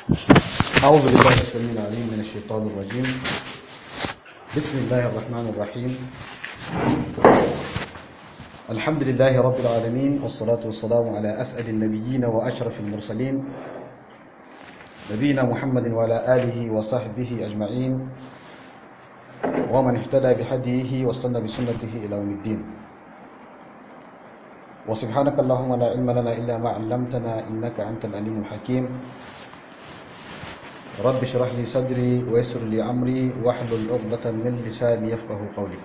أعوذ بالله السميع العليم من الشيطان الرجيم بسم الله الرحمن الرحيم الحمد لله رب العالمين والصلاة والسلام على أسعد النبيين وأشرف المرسلين نبينا محمد وعلى آله وصحبه أجمعين ومن اهتدى بهديه واستنى بسنته إلى يوم الدين وسبحانك اللهم لا علم لنا إلا ما علمتنا إنك أنت العليم الحكيم رب اشرح لي صدري ويسر لي أمري واحلل عقدة من لساني يفقه قولي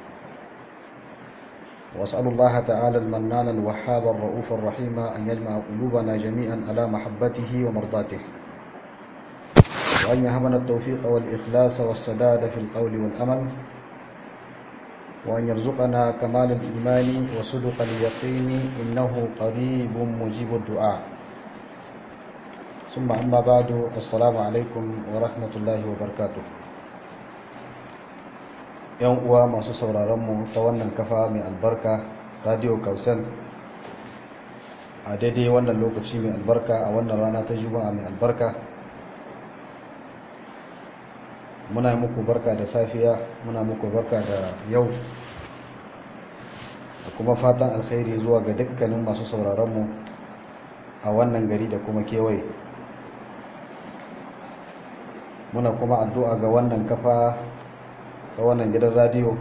وأسأل الله تعالى المنان الوهاب الرؤوف الرحيم أن يجمع قلوبنا جميعا على محبته ومرضاته وأن يهبنا التوفيق والإخلاص والسداد في القول والأمل وأن يرزقنا كمال الإيمان وصدق اليقين إنه قريب مجيب الدعاء ثم أما بعد السلام عليكم ورحمة الله وبركاته yan uwa masu sauraronmu ta wannan kafa mai albarka radio kausan a daidai wannan lokaci mai albarka a wannan rana ta juma'a mai albarka muna muku barka da safiya muna muku barka da yau da kuma fatan alkhairi zuwa ga dukkanin masu sauraronmu a wannan gari da kuma kewaye muna kuma addu'a ga wannan kafa ta wannan gidan radiyo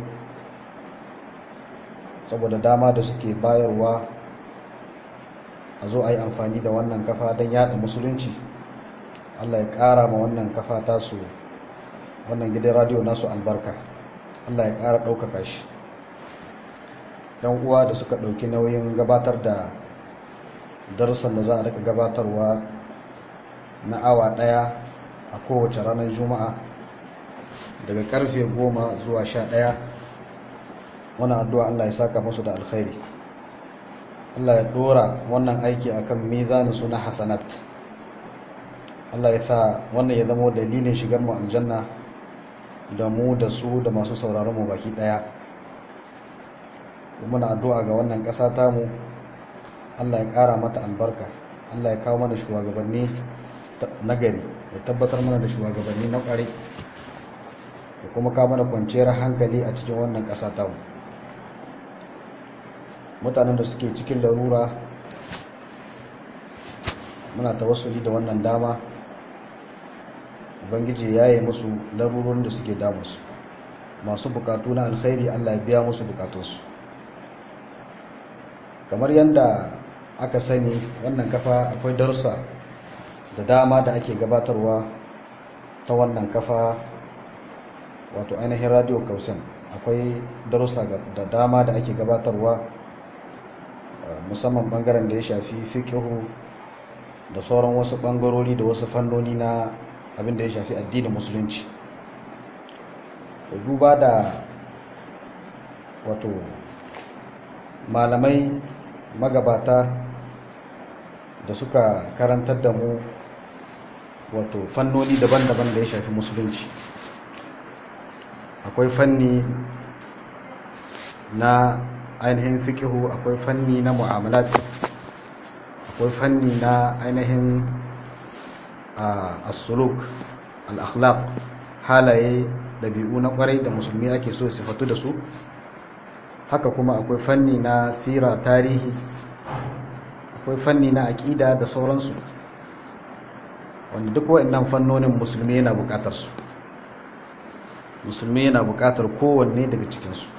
saboda dama da suke bayarwa a zo a yi amfani da wannan kafa don yada musulunci allah ya kara ma wannan kafa tasu wannan gidan radiyo nasu albarka Allah ya ƙara ɗaukaka shi yan uwa da suka ɗauki nauyin gabatar da darussan da za a rika gabatarwa na awa ɗaya a kowace ranar juma'a daga karfe goma zuwa sha ɗaya wani addu'a Allah ya saka musu da alkhairi Allah ya ɗora wannan aiki akan mizanin su na hasanat Allah ya sa wannan ya zama dalilin shigar mu aljanna da mu da su da masu sauraron mu baki daya muna addu'a ga wannan ƙasa tamu Allah ya ƙara mata albarka Allah ya kawo mana shugabanni na gari ya tabbatar mana da shugabanni na ƙware da kuma kawo mana kwanciyar hankali a cikin wannan ƙasa tamu mutanen da suke cikin larura muna tawassuli da wannan dama ubangiji ya yi musu larurorin da suke damusu masu bukatu na alkhairi allah ya biya musu bukatunsu kamar yadda aka sani wannan kafa akwai darussa da dama da ake gabatarwa ta wannan kafa wato ainihin radio kausan akwai darussa da dama da ake gabatarwa musamman bangaren da ya shafi fikihu da sauran wasu bangarori da wasu fannoni na abin da ya shafi addinin musulunci duba da wato malamai magabata da suka karantar da mu wato fannoni daban-daban da ya shafi musulunci akwai fanni na ainihin fikihu akwai fanni na mu'amalat akwai fanni na ainihin as-suluk al-akhlaq halaye dabi'u na kwarai da musulmi ake so sifatu da su haka kuma akwai fanni na sira tarihi akwai fanni na aqida da sauransu wanda duk waɗannan fannonin musulmi yana buƙatar su musulmi yana buƙatar kowanne daga cikin su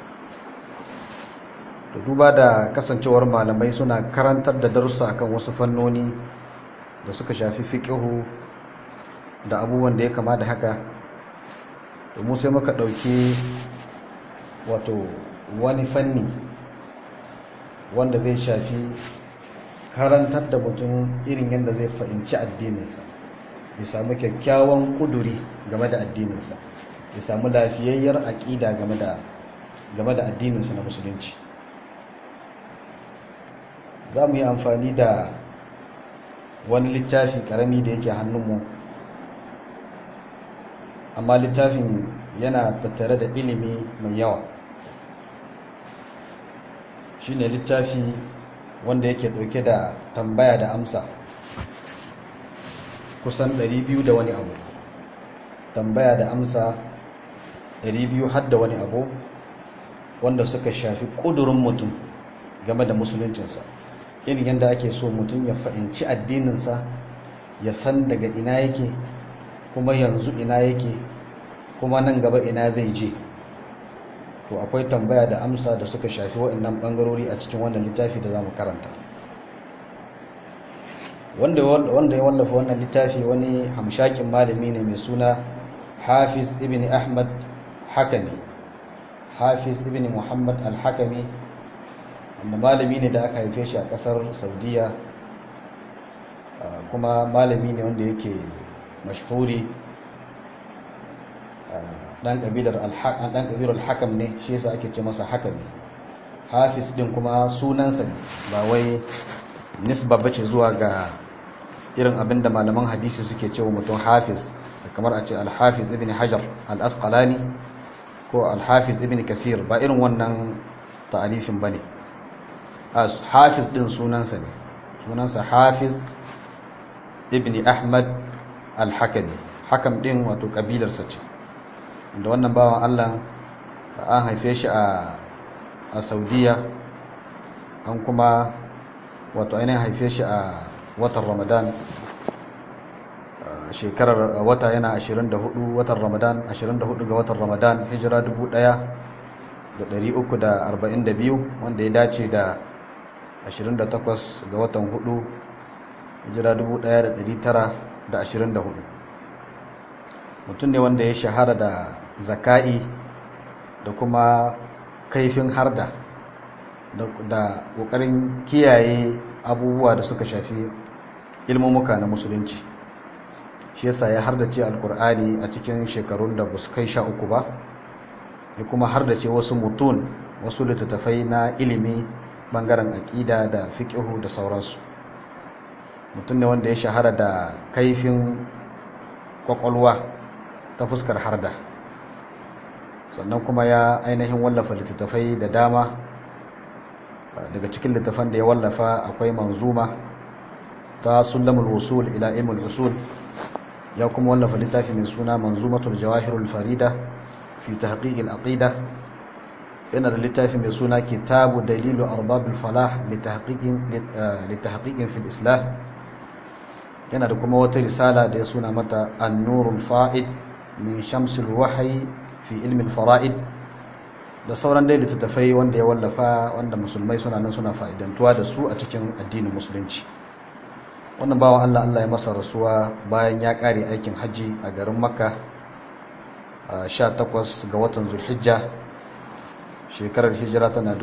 to duba da kasancewar malamai suna karantar da darussa akan wasu fannoni da suka shafi fiqihu da abubuwan da ya kama da haka domin sai muka ɗauki wato wani fanni wanda zai shafi karantar da mutum irin yadda zai fahimci addininsa ya samu kyakkyawan kuduri game da addininsa ya samu lafiyayyar aƙida game da game da addininsa na musulunci za mu yi amfani da wani littafi ƙarami da yake hannunmu amma littafin yana tattare da ilimi mai yawa shi ne littafi wanda yake ɗauke da tambaya da amsa kusan 200 da wani abu tambaya da amsa 200 har da wani abu wanda suka shafi ƙudurin mutum game da musuluncinsa irin yadda ake so mutum ya fahimci addininsa ya san daga ina yake kuma yanzu ina yake kuma nan gaba ina zai je to akwai tambaya da amsa da suka shafi waɗannan ɓangarori a cikin wannan littafi da za mu karanta wanda ya wallafa wannan littafi wani hamshakin malami ne mai suna hafiz ibn ahmad hakami hafiz ibn muhammad al-hakami wanda malami ne da aka haife shi a kasar saudiya kuma malami ne wanda yake mashhuri dan kabilar al-hakam ne shi yasa ake ce masa hakami hafiz din kuma sunansa ne ba wai nisba bace zuwa ga irin abinda malaman hadisi suke cewa mutum hafiz kamar a ce al-hafiz ibn hajar al-asqalani ko al-hafiz ibn kasir ba irin wannan ta'alifin bane hafiz din sunansa ne sunansa hafiz ibn ahmad al-hakami hakam din wato kabilarsa ce da wannan bawan Allah an haife shi a a Saudiya an kuma wato ainihin haife shi a watan Ramadan shekarar wata yana 24 watan Ramadan 24 ga watan Ramadan hijira 1342 wanda ya dace da 28 ga watan 4 hijira 1924 mutum ne wanda ya shahara da zaka'i da kuma kaifin harda da ƙoƙarin kiyaye abubuwa da suka shafi ilmumuka na musulunci shi yasa ya hardace alkur'ani a cikin shekarun da su kai sha uku ba ya kuma hardace wasu mutun wasu littattafai na ilimi bangaren aƙida da fiƙihu da sauransu mutum ne wanda ya shahara da kaifin ƙwaƙwalwa ta fuskar harda sannan kuma ya ainihin wallafa littattafai da dama daga cikin littattafan da ya wallafa akwai manzuma ta sulamul usul ila ilmul usul ya kuma wallafa littafi mai suna manzumatul jawahirul farida fi tahqiqil aqida yana da littafi mai suna kitabu dalilu arbabil falah litahqiqin litahqiqin fil islam yana da kuma wata risala da ya suna mata an-nurul fa'id min shamsil wahyi fi ilmin fara'id da sauran dai littattafai wanda ya wallafa wanda musulmai suna nan suna fa'idantuwa da su a cikin addinin musulunci wannan bawa Allah Allah ya masa rasuwa bayan ya kare aikin haji a garin makka a 18 ga watan zulhijja shekarar hijira tana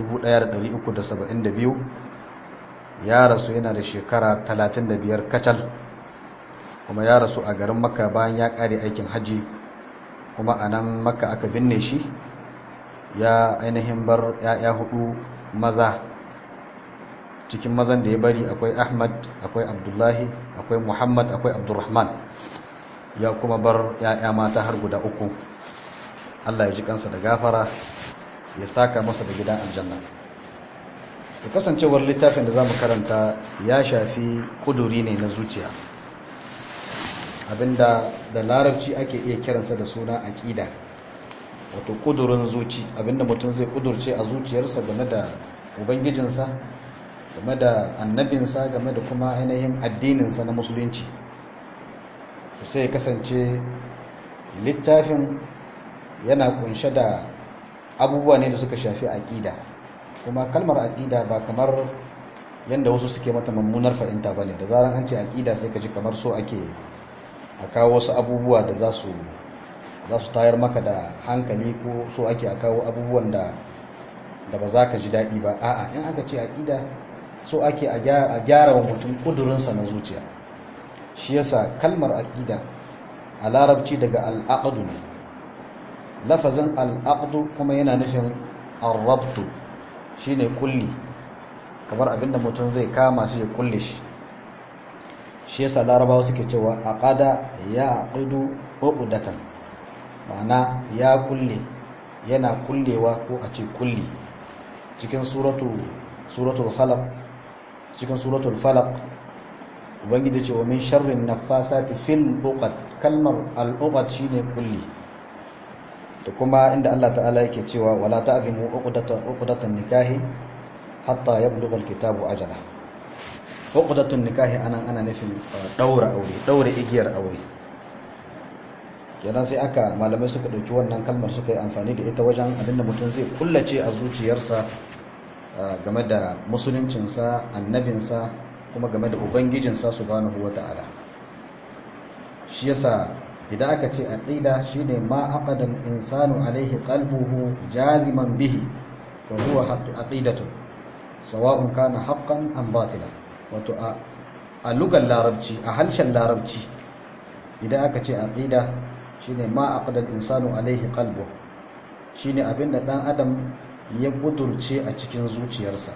1372 ya rasu yana da shekara 35 kacal kuma ya rasu a garin makka bayan ya kare aikin haji kuma a nan makka aka binne shi ya ainihin bar ya'ya hudu maza cikin mazan da ya bari akwai ahmad akwai abdullahi akwai muhammad akwai abdurrahman ya kuma bar ya'ya mata har guda uku allah ya ji kansa da gafara ya saka masa da gidan aljanna da kasancewar littafin da za mu karanta ya shafi kuduri ne na zuciya abinda da larabci ake iya kiransa da suna aƙida wato kudurin zuci abinda mutum zai kudurce a zuciyarsa game da ubangijinsa game da annabinsa game da kuma ainihin addininsa na musulunci sai ya kasance littafin yana kunshe da abubuwa ne da suka shafi aƙida kuma kalmar aƙida ba kamar yadda wasu suke mata mummunar fahimta ba ne da zarar an ce aƙida sai ka ji kamar so ake a kawo wasu abubuwa da za su za su tayar maka da hankali ko so ake a kawo abubuwan da da ba za ka ji daɗi ba a'a in aka ce aƙida so ake a gyara wa mutum ƙudurinsa na zuciya shi yasa kalmar aƙida a larabci daga al'aqdu ne lafazin al'aqdu kuma yana nufin arrabtu shine kulli kamar abinda mutum zai kama shi ya kulle shi shi yasa larabawa suke cewa aqada ya aqidu uqdatan ma'ana ya kulle yana kullewa ko a ce kulli cikin suratu suratul falaq cikin suratul falaq ubangiji ce wa min sharrin nafasati fil uqad kalmar al uqad shine kulli da kuma inda Allah ta'ala yake cewa wala ta'zimu uqdatan uqdatan nikahi hatta yablugha al kitabu ajala uqdatun nikahi anan ana nufin daura aure daura igiyar aure kenan sai aka malamai suka dauki wannan kalmar suka yi amfani da ita wajen abinda mutum zai kullace a zuciyarsa game da musuluncinsa annabinsa kuma game da ubangijinsa subhanahu wata'ala shi yasa idan aka ce aqida shine ma aqada al-insanu alaihi qalbuhu jaziman bihi wa huwa aqidatu sawa'un kana haqqan am batila wato a lugar larabci a harshen larabci idan aka ce aqida shine ma aqada al-insanu alaihi qalbuhu shine abinda dan adam ya kudurce a cikin zuciyarsa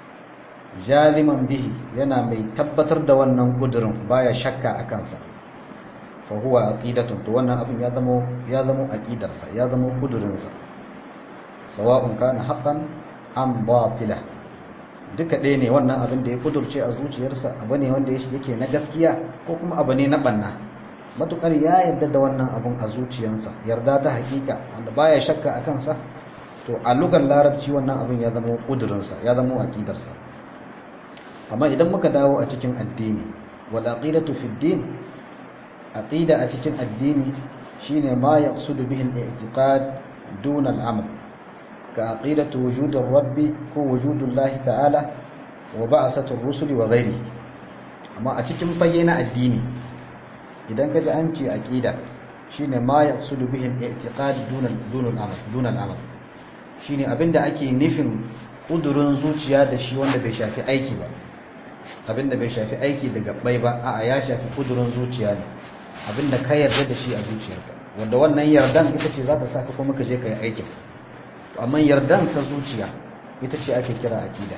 jaliman bihi yana mai tabbatar da wannan kudurin baya shakka a kansa fa huwa aqidatun to wannan abin ya zama ya zama aqidarsa ya zama kudurinsa sawa'un kana haqqan am batila duka ɗaya ne wannan abin da ya kudurce a zuciyarsa abu ne wanda yake na gaskiya ko kuma abu ne na banna matukar ya yarda da wannan abun a zuciyarsa yarda ta hakika wanda baya shakka a kansa to a lugar larabci wannan abin ya zama kudurinsa ya zama aqidarsa amma idan muka dawo a cikin addini wal aqidatu fi din aqida a cikin addini shine ma yaqsudu bihi al-i'tiqad dun al-amal ka aqidatu wujud ar-rabb ko wujud Allah ta'ala wa ba'satu ar-rusuli wa ghairi amma a cikin fage na addini idan ka ji an ce aqida shine ma yaqsudu bihi al-i'tiqad dun dun al-amal dun al-amal shine abinda ake nufin kudurin zuciya da shi wanda bai shafi aiki ba abinda bai shafi aiki da gabbai ba a'a ya shafi kudurin zuciya ne abinda ka yarda da shi a zuciyarka wanda wannan yardan ita ce za ta saka kuma ka je ka yi aikin amma yardan ta zuciya ita ce ake kira aqida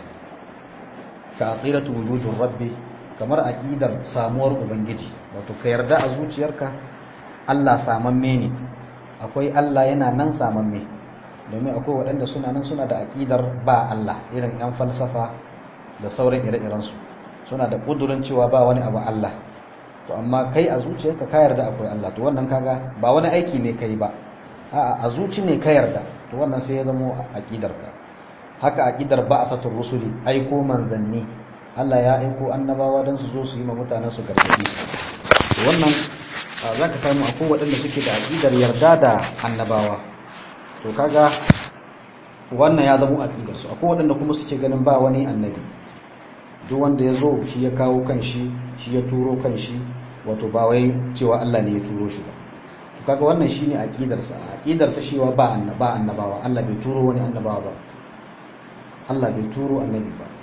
ka aqidatu wujudur rabbi kamar aqidar samuwar ubangiji wato ka yarda a zuciyarka Allah samamme ne akwai Allah yana nan samamme domin akwai waɗanda suna nan suna da aƙidar ba Allah irin 'yan falsafa da sauran ire-irensu suna da ƙudurin cewa ba wani abu Allah to amma kai a zuciyarka ka yarda akwai Allah to wannan kaga ba wani aiki ne kai ba a'a a zuci ne ka yarda to wannan sai ya zama aƙidarka haka aƙidar ba asatul rusuli aiko manzanni Allah ya aiko annabawa don su zo su yi ma mutanen su gargaɗi to wannan za ka samu akwai waɗanda suke da aƙidar yarda da annabawa to kaga wannan ya zama aqidar su akwai waɗanda kuma suke ganin ba wani annabi duk wanda ya zo shi ya kawo kanshi shi ya turo kanshi wato ba wai cewa Allah ne ya turo shi ba to kaga wannan shine aqidar sa aqidar sa cewa ba annaba annabawa Allah bai turo wani annabawa ba Allah bai turo annabi ba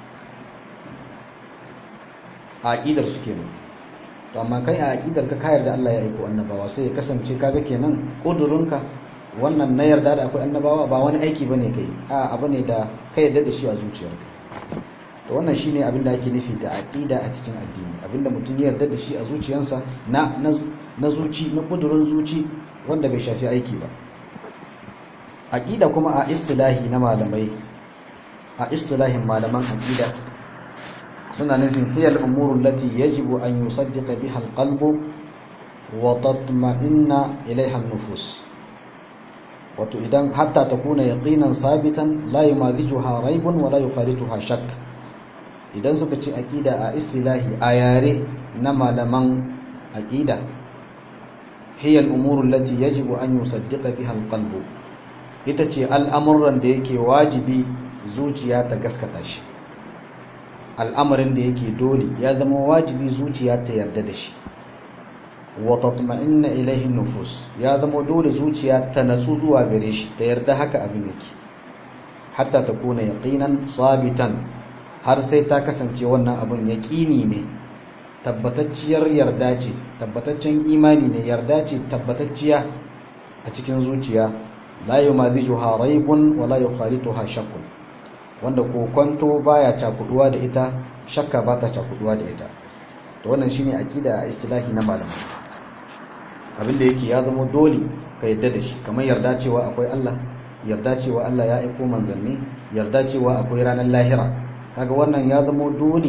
aqidar su kenan to amma kai a aqidar ka ka yarda Allah ya aiko annabawa sai ya kasance kaga kenan kudurinka wannan na yarda da akwai annabawa ba wani aiki bane kai a abu ne da ka yarda da shi a zuciyarka to wannan shine abin da ake nufi da aqida a cikin addini abinda mutum ya yarda da shi a zuciyarsa na na zuci na kudurin zuci wanda bai shafi aiki ba aqida kuma a istilahi na malamai a istilahin malaman aqida suna nufin hiya al-umuru allati yajibu an yusaddiqa biha al-qalbu wa tatma'inna ilayha an-nufus wato idan hatta ta kuna yaqinan sabitan la yumadhijuha raibun wa la yukhalituha shakk idan suka ce aqida a istilahi a yare na malaman aqida hiya al-umuru allati yajibu an yusaddiqa biha al-qalbu ita ce al'amuran da yake wajibi zuciya ta gaskata shi al'amarin da yake dole ya zama wajibi zuciya ta yarda da shi wa tatma'inna ilayhi nufus ya zama dole zuciya ta natsu zuwa gare shi ta yarda haka abin yake hatta ta kuna yaqinan sabitan har sai ta kasance wannan abin yaqini ne tabbatacciyar yarda ce tabbataccen imani ne yarda ce tabbatacciya a cikin zuciya la yumadhijuha raibun wa la yukhalituha shakkun wanda kokonto baya cakuduwa da ita shakka ba ta cakuduwa da ita to wannan shine aqida a istilahi na malamai abinda yake ya zama dole ka yarda da shi kamar yarda cewa akwai Allah yarda cewa Allah ya aiko manzanni yarda cewa akwai ranar lahira kaga wannan ya zama dole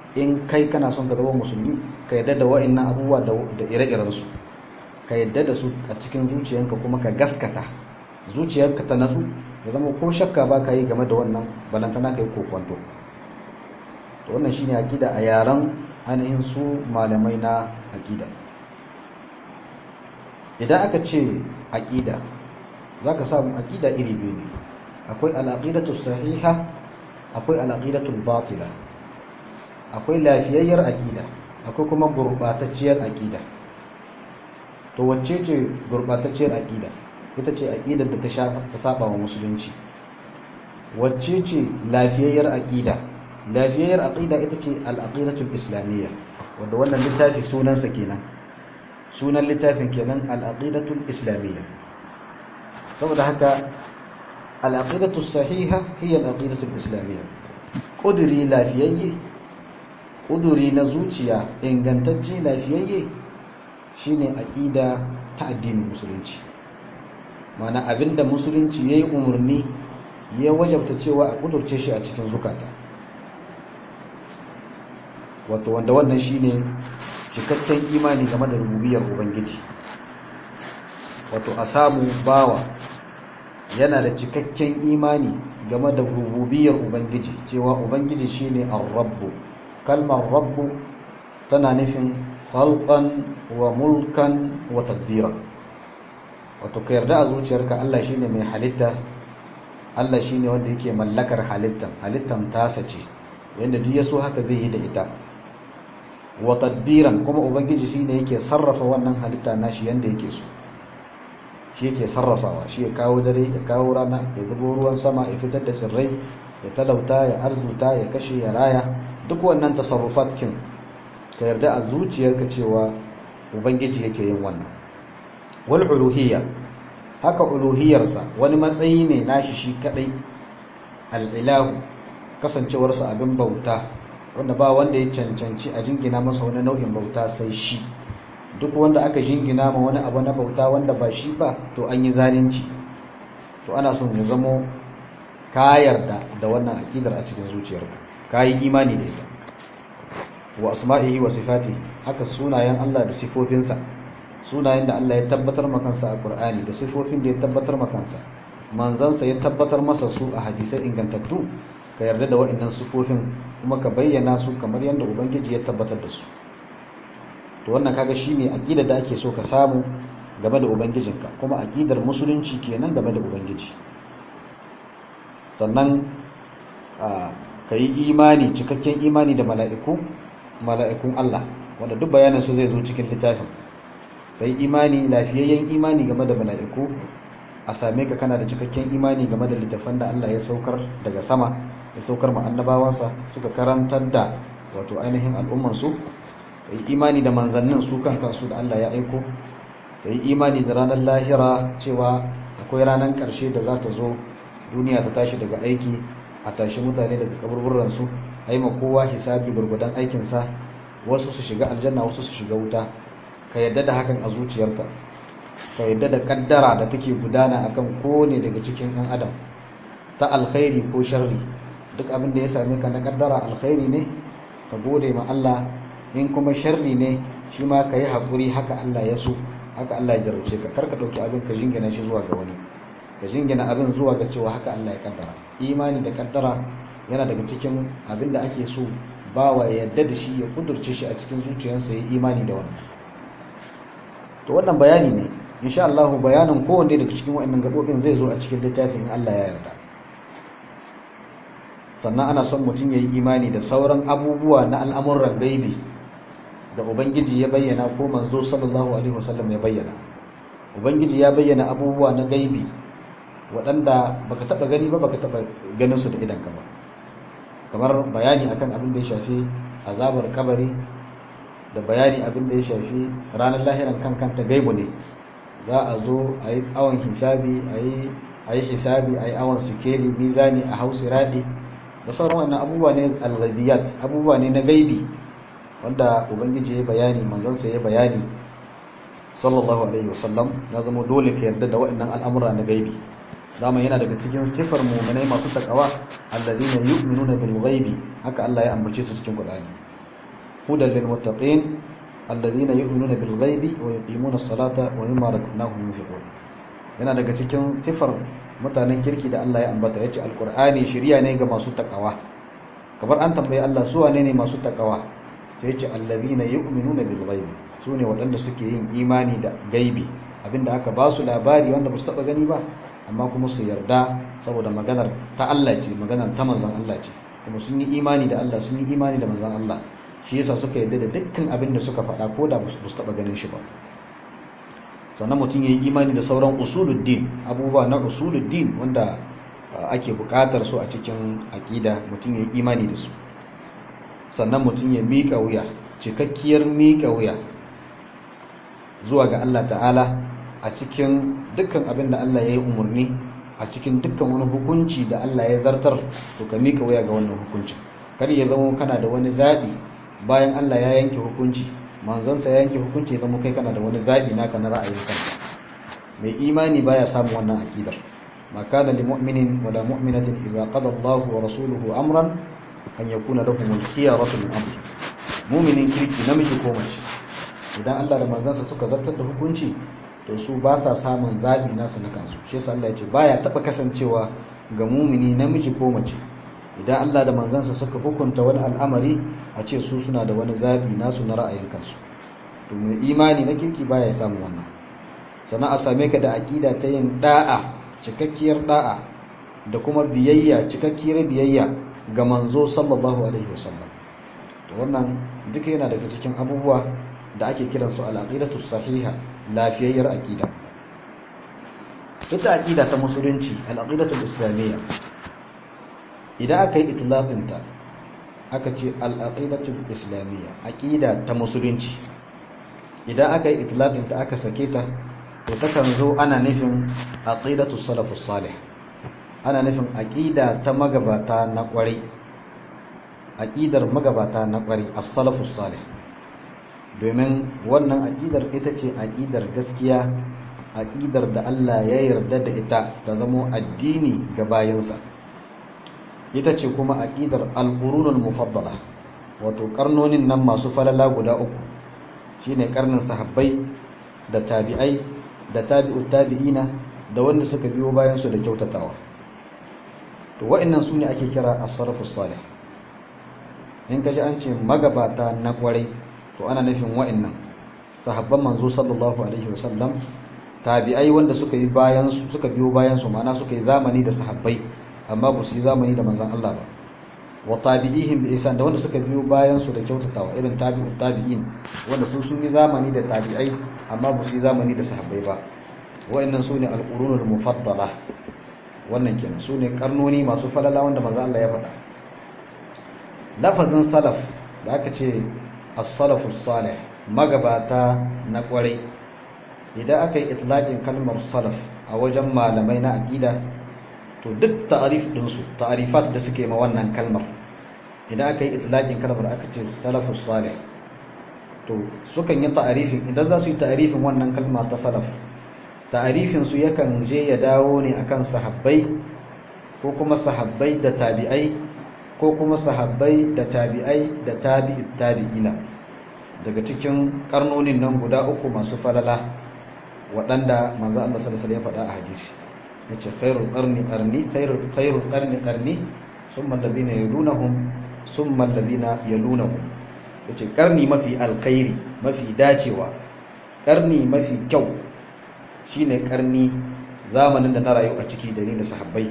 in kai kana son ka zama musulmi ka yadda da wa'annan abubuwa da ire-iren su ka yadda da su a cikin zuciyanka kuma ka gaskata zuciyarka ta natsu ya zama ko shakka ba ka yi game da wannan balantana ka yi kokwanto to wannan shine aqida a yaran ainihin su malamai na aqida idan aka ce aqida zaka samu aqida iri biyu ne akwai al-aqidatu sahiha akwai al-aqidatu batila akwai lafiyayyar aqida akwai kuma gurbatacciyar aqida to wacce ce gurbatacciyar aqida ita ce aqidar da ta saba wa musulunci wacce ce lafiyayyar aqida lafiyayyar aqida ita ce al-aqidatu islamiyya wanda wannan littafi sunansa kenan sunan littafin kenan al-aqidatu islamiyya saboda haka al-aqidatu sahiha hiya al-aqidatu islamiyya kuduri lafiyayye kuduri na zuciya ingantacce lafiyayye shine aqida ta addinin musulunci mana abinda musulunci yayi umarni ya wajabta cewa a kudurce shi a cikin zukata wato wanda wannan shine cikakken imani game da rububiyar ubangiji wato a samu bawa yana da cikakken imani game da rububiyar ubangiji cewa ubangiji shine ar-rabbu kalmar rabbu tana nufin khalqan wa mulkan wa tadbira wato ka yarda a zuciyarka Allah shine mai halitta Allah shine wanda yake mallakar halittan halittan tasa ce yanda duk yaso haka zai yi da ita wa tadbiran kuma ubangiji shine yake sarrafa wannan halitta nashi yanda yake so shi yake sarrafawa shi ya kawo dare ya kawo rana ya zubo ruwan sama ya fitar da tsirrai ya talauta ya arzuta ya kashe ya raya duk wannan tasarrufat kin ka yarda a zuciyarka cewa ubangiji yake yin wannan wal uluhiyya haka uluhiyarsa wani matsayi ne nashi shi kadai al-ilahu kasancewarsa abin bauta wanda ba wanda ya cancanci a jingina masa wani nau'in bauta sai shi duk wanda aka jingina ma wani abu na bauta wanda ba shi ba to an yi zalunci to ana son ya zamo ka yarda da wannan akidar a cikin zuciyarka ka yi imani da ita wa asma'ihi wa sifatihi haka sunayen Allah da sifofinsa sunayen da Allah ya tabbatar makansa a Qur'ani da sifofin da ya tabbatar makansa manzansa ya tabbatar masa su a hadisai ingantattu ka yarda da waɗannan sifofin kuma ka bayyana su kamar yadda ubangiji ya tabbatar da su to wannan kaga shine aqida da ake so ka samu game da ubangijinka kuma aqidar musulunci kenan game da ubangiji sannan ka yi imani cikakken imani da mala'iku mala'ikun Allah wanda duk bayanin su zai zo cikin littafin ka yi imani lafiyayyen imani game da mala'iku a same ka kana da cikakken imani game da littafan da Allah ya saukar daga sama ya saukar ma annabawansa suka karantar da wato ainihin al'ummansu ka yi imani da manzannin su kan kansu da Allah ya aiko ka yi imani da ranar lahira cewa akwai ranar ƙarshe da za ta zo duniya ta tashi daga aiki a tashi mutane daga kaburburansu a yi kowa hisabi gurgudan aikinsa wasu su shiga aljanna wasu su shiga wuta ka yadda da hakan a zuciyarka ka yadda da kaddara da take gudana akan kowane daga cikin 'yan adam ta alkhairi ko sharri duk abin da ya same ka na kaddara alkhairi ne ka gode ma Allah in kuma sharri ne shi ma ka yi haƙuri haka Allah ya so haka Allah ya jarumce ka karka ɗauki abin ka jingina shi zuwa ga wani ka jingina abin zuwa ga cewa haka Allah ya kaddara imani da kaddara yana daga cikin abin da ake so bawa ya yadda da shi ya kudurce shi a cikin zuciyarsa ya imani da wannan to wannan bayani ne insha Allah bayanin kowanne daga cikin waɗannan gabobin zai zo a cikin littafin Allah ya yarda sannan ana son mutum ya yi imani da sauran abubuwa na al'amuran gaibi da ubangiji ya bayyana ko manzo sallallahu alaihi wasallam ya bayyana ubangiji ya bayyana abubuwa na gaibi waɗanda baka taɓa gani ba baka taɓa ganin su da idanka ba kamar bayani akan abin da ya shafi azabar kabari da bayani abin da ya shafi ranar lahiran kan kanta gaibu ne za a zo a yi awon hisabi a yi hisabi a yi awon sikeli mizani a hausi raɗi da sauran wannan abubuwa ne al-ghaibiyat abubuwa ne na gaibi wanda ubangiji ya bayani manzansa ya bayani sallallahu alaihi wasallam ya zama dole ka yarda da waɗannan al'amura na gaibi zama yana daga cikin sifar mu'minai masu takawa alladhina yu'minuna bil ghaibi haka Allah ya ambace su cikin Qur'ani hudan lil muttaqin alladhina yu'minuna bil ghaibi wa yuqimuna as-salata wa mimma razaqnahum yunfiqun yana daga cikin sifar mutanen kirki da Allah ya ambata yace alqur'ani shiriya ne ga masu takawa kamar an tambaye Allah su wane ne masu takawa sai yace alladhina yu'minuna bil ghaibi sune waɗanda suke yin imani da gaibi abinda aka ba su labari wanda ba su taba gani ba amma kuma su yarda saboda maganar ta Allah ce maganar ta manzon Allah ce kuma sun yi imani da Allah sun yi imani da manzon Allah shi yasa suka yarda da dukkan abin da suka faɗa ko da ba su taba ganin shi ba sannan mutum ya yi imani da sauran usuluddin abubuwa na usuluddin wanda ake buƙatar su a cikin aƙida mutum ya yi imani da su sannan mutum ya miƙa wuya cikakkiyar miƙa wuya zuwa ga Allah ta'ala a cikin dukkan abin da Allah ya yi umarni a cikin dukkan wani hukunci da Allah ya zartar to ka miƙa wuya ga wannan hukunci kar ya zama kana da wani zaɓi bayan Allah ya yanke hukunci manzonsa ya yanke hukunci ya zama kai kana da wani zaɓi naka na ra'ayin kanka mai imani baya samun wannan aqidar ma kana lil mu'minin wa la mu'minatin idza qada Allahu wa rasuluhu amran an yakuna lahum al-khiyaratu min amri mu'minin kirki namiji ko mace idan Allah da manzansa suka zartar da hukunci to su ba sa samun zabi nasu na kansu shi yasa Allah ya ce baya taba kasancewa ga mumini namiji ko mace idan Allah da manzansa suka hukunta wani al'amari a ce su suna da wani zabi nasu na ra'ayin kansu to mai imani na kirki baya samun wannan sannan a same ka da aqida ta yin da'a cikakkiyar da'a da kuma biyayya cikakkiyar biyayya ga manzo sallallahu alaihi wasallam to wannan duka yana daga cikin abubuwa da ake kiransu al-aqidatu sahiha lafiyayyar aqida ita aqida ta musulunci al-aqidatu islamiyya idan aka yi itlaqin ta aka ce al-aqidatu islamiyya aqida ta musulunci idan aka yi itlaqin ta aka sake ta to takan zo ana nufin aqidatu salafus salih ana nufin aqida ta magabata na kwarai aqidar magabata na kwarai as-salafus salih domin wannan aƙidar ita ce aƙidar gaskiya aƙidar da Allah ya yarda da ita ta zamo addini ga bayansa ita ce kuma aƙidar al-qurunul mufaddala wato karnonin nan masu falala guda uku shine karnin sahabbai da tabi'ai da tabi'ut tabi'ina da wanda suka biyo bayan su da kyautatawa to wa'annan sune ake kira as-salafus salih in kaji an ce magabata na kwarai to ana nufin wa'annan sahabban manzo sallallahu alaihi wasallam tabi'ai wanda suka yi bayan suka biyo bayan su ma'ana suka yi zamani da sahabbai amma ba su yi zamani da manzon Allah ba wa tabi'ihim bi ihsan da wanda suka biyo bayan su da kyautatawa irin tabi'ut tabi'in wanda su sun yi zamani da tabi'ai amma ba su yi zamani da sahabbai ba wa'annan sune al-qurunul mufaddala wannan kenan sune karnoni masu falala wanda manzon Allah ya faɗa lafazin salaf da aka ce as-salafus salih magabata na kwarai idan aka yi itlaqin kalmar salaf a wajen malamai na aqida to duk ta'arif din su ta'arifat da suke ma wannan kalmar idan aka yi itlaqin kalmar aka ce salafus salih to sukan yi ta'arifin idan za su yi ta'arifin wannan kalma ta salaf ta'arifin su yakan je ya dawo ne akan sahabbai ko kuma sahabbai da tabi'ai ko kuma sahabbai da tabi'ai da tabi'it tabi'ina daga cikin karnonin nan guda uku masu falala waɗanda manzo Allah sallallahu alaihi wasallam ya faɗa a hadisi yace khairul qarni qarni khairul khairul qarni qarni thumma alladhina yalunhum thumma alladhina yalunhum yace karni mafi alkhairi mafi dacewa karni mafi kyau shine karni zamanin da na rayu a ciki da ni da sahabbai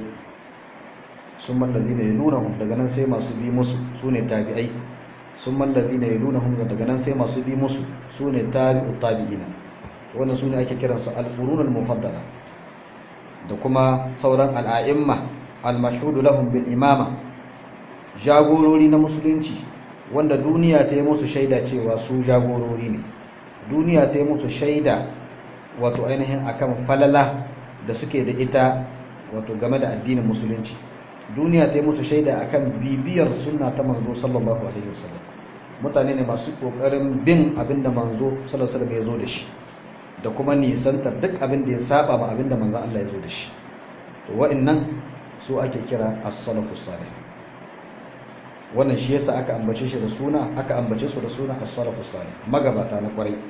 sun mallazi ne yalunahum daga nan sai masu bi musu su ne tabi'ai sun mallazi ne yalunahum daga nan sai masu bi musu su ne tabi'u tabi'ina wannan su ne ake kiransu al-qurunul mufaddala da kuma sauran al'a'imma al-mashhudu lahum bil imama jagorori na musulunci wanda duniya ta yi musu shaida cewa su jagorori ne duniya ta yi musu shaida wato ainihin akan falala da suke da ita wato game da addinin musulunci duniya ta yi musu shaida akan bibiyar sunna ta manzo sallallahu alaihi wasallam mutane ne masu kokarin bin abin da manzo sallallahu alaihi wasallam ya zo da shi da kuma nisantar duk abin da ya saba ma abin da manzo Allah ya zo da shi to wa'annan su ake kira as-salafus salih wannan shi yasa aka ambace shi da suna aka ambace su da suna as-salafus salih magabata na kwarai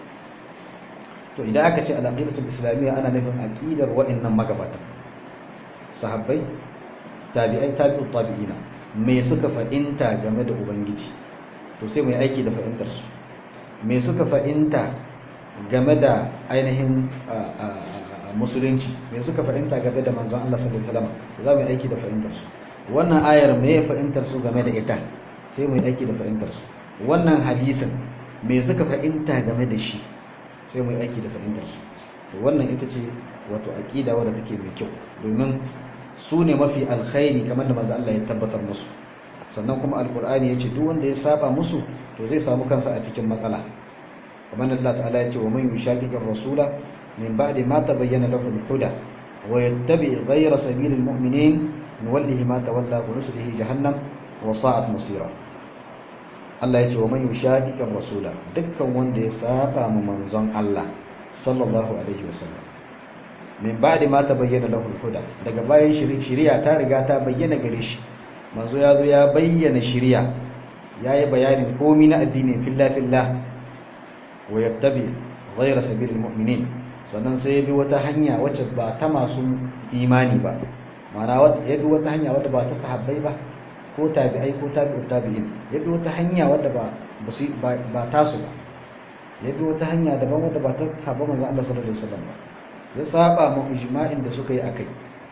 to idan aka ce al-aqidatul islamiyya ana nufin aqidar wa'annan magabata sahabbai tabi'ai tabi'ut tabi'ina me suka fa'inta game da ubangiji to sai mu yi aiki da fa'intar su me suka fa'inta game da ainihin musulunci me suka fa'inta game da manzon Allah sallallahu alaihi wasallam za mu yi aiki da fa'intar su wannan ayar me ya fa'intar su game da ita sai mu yi aiki da fa'intar su wannan hadisin me suka fa'inta game da shi sai mu yi aiki da fa'intar su to wannan ita ce wato aqida wadda take mai kyau domin su ne mafi alkhairi kamar da manzo Allah ya tabbatar musu sannan kuma alqur'ani ya ce duk wanda ya saba musu to zai samu kansa a cikin matsala kamar Allah ta'ala ya ce wa man yushaqiqir rasula min ba'di ma tabayyana lahu al-huda wa yattabi' ghayra sabilil mu'minin nuwallihi ma tawalla wa nuslihi jahannam wa sa'at masira Allah ya ce wa man yushaqiqir rasula dukkan wanda ya saba mu manzon Allah sallallahu alaihi wasallam min ba'di ma tabayyana lahu al-huda daga bayan shari'a ta riga ta bayyana gare shi manzo ya zo ya bayyana shari'a yayi bayanin komai na addini fillah fillah wa yattabi ghayra sabilil mu'minin sannan sai ya bi wata hanya wacce ba ta masu imani ba ma'ana ya bi wata hanya wadda ba ta sahabbai ba ko tabi'ai ko tabi'ut tabi'in ya bi wata hanya wadda ba ba tasu ba ya bi wata hanya daban wadda ba ta saba manzo Allah sallallahu alaihi wasallam ba ya saba mu ijma'in da suka yi akai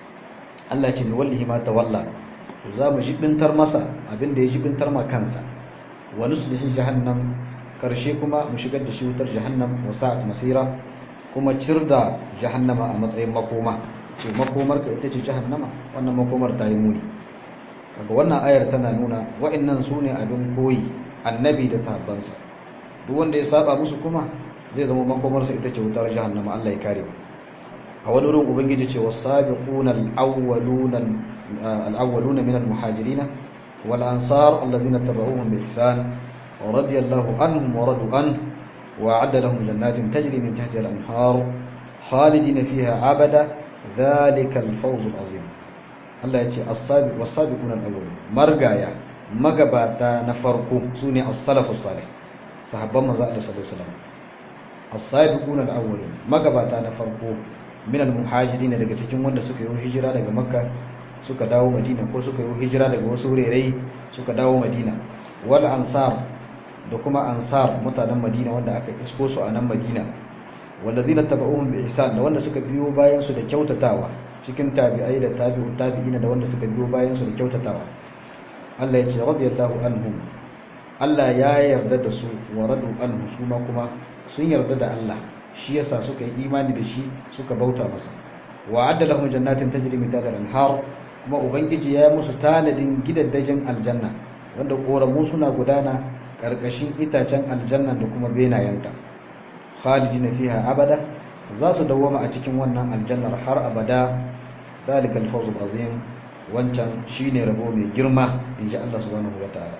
Allah ce wallahi ma tawalla to za mu jibintar masa abin da ya jibintar ma kansa wa nuslihi jahannam karshe kuma mu shigar da shi wutar jahannam wa sa'at masira kuma cirda jahannama a matsayin makoma to makomar ka ita ce jahannama wannan makomar ta yi muni kaga wannan ayar tana nuna wa'annan sune abin koyi annabi da sahabbansa duk wanda ya saba musu kuma zai zama makomarsa ita ce wutar jahannama Allah ya kare mu a wani wurin ubangiji ce wasabiquna al-awwaluna al-awwaluna min al-muhajirin wal ansar alladhina tabauhum bi ihsan radiyallahu anhum wa radu an wa a'adda lahum jannatin tajri min tahtiha al-anhar khalidina fiha abada dhalika al-fawz al-azim Allah ya ce as-sabiq was-sabiquna al-awwalun margaya magabata na farko sune as-salafus salih sahabban manzo Allah sallallahu alaihi wasallam as-sabiquna al-awwalun magabata na farko min al-muhajirin daga cikin wanda suka yi hijira daga makka suka dawo madina ko suka yi hijira daga wasu wurare suka dawo madina wal ansar da kuma ansar mutanen madina wanda aka isko su a nan madina wallazina tabauhum bi ihsan da wanda suka biyo bayan su da kyautatawa cikin tabi'ai da tabi'u tabi'ina da wanda suka biyo bayan su da kyautatawa Allah ya ce radiyallahu anhum Allah ya yarda da su wa radu anhu su ma kuma sun yarda da Allah shi yasa suka yi imani da shi suka bauta masa wa adda lahum jannatin tajri min tahtiha al-anhar kuma ubangiji ya musu tanadin gidaddajin aljanna wanda koramu suna gudana karkashin itacen aljanna da kuma benayenta khalidina fiha abada za su dawwama a cikin wannan aljannar har abada dalikal fawzul azim wancan shine rabo mai girma inji Allah subhanahu wataala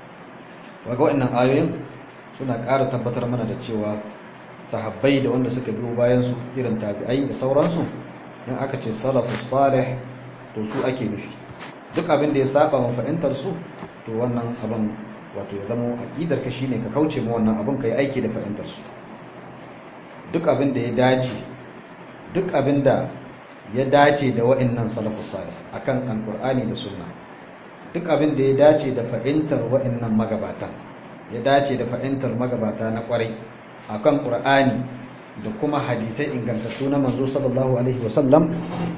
waga wannan ayoyin suna ƙara tabbatar mana da cewa sahabbai da wanda suka biyo bayan su irin tabi'ai da sauransu in aka ce salafus salih to su ake nufi duk abin da ya saba ma fahimtar su to wannan abin wato ya zama aqidar ka shine ka kauce ma wannan abin kai aiki da fahimtar su duk abin da ya dace duk abin da ya dace da wa'annan salafus salih akan alqur'ani da sunna duk abin da ya dace da fahimtar wa'annan magabata ya dace da fahimtar magabata na kwarai akan qur'ani da kuma hadisai ingantattu na manzo sallallahu alaihi wasallam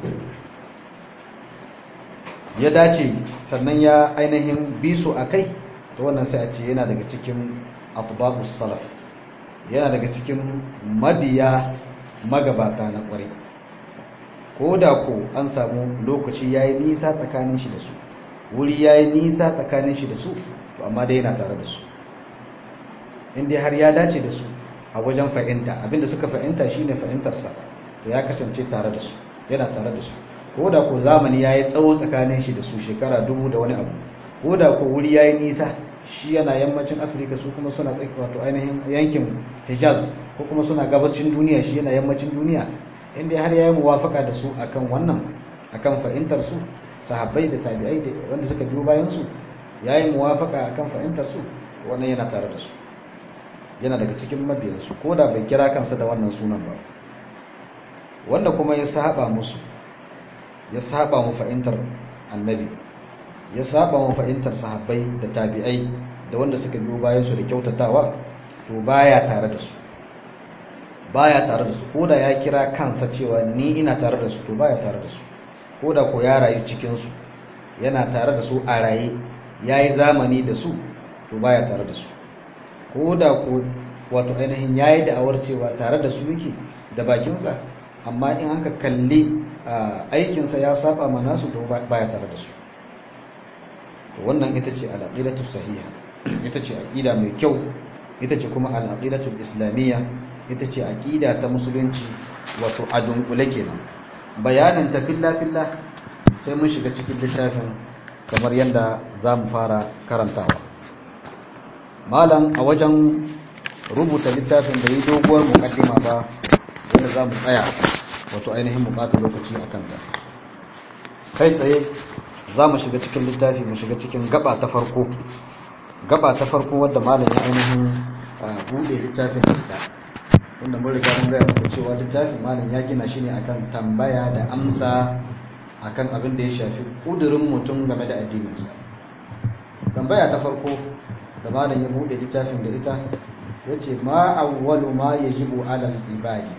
ya dace sannan ya ainihin bisu akai to wannan sai a ce yana daga cikin atbaqus salaf yana daga cikin mabiya magabata na kwarai ko da ko an samu lokaci yayi nisa tsakanin shi da su wuri yayi nisa tsakanin shi da su to amma dai yana tare da su inda har ya dace da su a wajen fahimta abinda suka fahimta shine fahimtarsa to ya kasance tare da su yana tare da su ko da ko zamani yayi tsawo tsakanin shi da su shekara dubu da wani abu ko da ko wuri yayi nisa shi yana yammacin Afirka su kuma suna tsaki wato ainihin yankin Hijaz ko kuma suna gabashin duniya shi yana yammacin duniya inda har yayi muwafaka da su akan wannan akan fahimtar su sahabbai da tabi'ai da wanda suka biyo bayan su yayi muwafaka akan fahimtar su wannan yana tare da su yana daga cikin mabiyansu ko da bai kira kansa da wannan sunan ba wanda kuma ya saba musu ya saba mu fahimtar annabi ya saba mu fahimtar sahabbai da tabi'ai da wanda suka biyo bayan su da kyautatawa to baya tare da su baya tare da su ko da ya kira kansa cewa ni ina tare da su to baya tare da su ko da ko ya rayu cikin su yana tare da su a raye yayi zamani da su to baya tare da su ko da ko wato ainihin yayi da'awar cewa tare da su yake da bakinsa amma in an ka kalli aikinsa ya saba ma nasu to baya tare da su to wannan ita ce al-aqidatu sahiha ita ce aqida mai kyau ita ce kuma al-aqidatu islamiyya ita ce aqida ta musulunci wato a dunkule kenan bayanin ta filla filla sai mun shiga cikin littafin kamar yadda za mu fara karantawa malam a wajen rubuta littafin da yi doguwar mukaddima ba wanda za mu tsaya wato ainihin bukatar lokaci a kanta kai tsaye za mu shiga cikin littafi mu shiga cikin gaba ta farko gaba ta farko wadda malam ya ainihin buɗe littafin da wanda mun riga mun gaya muku cewa littafin malam ya gina shi ne akan tambaya da amsa akan abin da ya shafi ƙudurin mutum game da addininsa tambaya ta farko da malam ya buɗe littafin da ita ya ce ma awwalu ma yajibu alal ibadi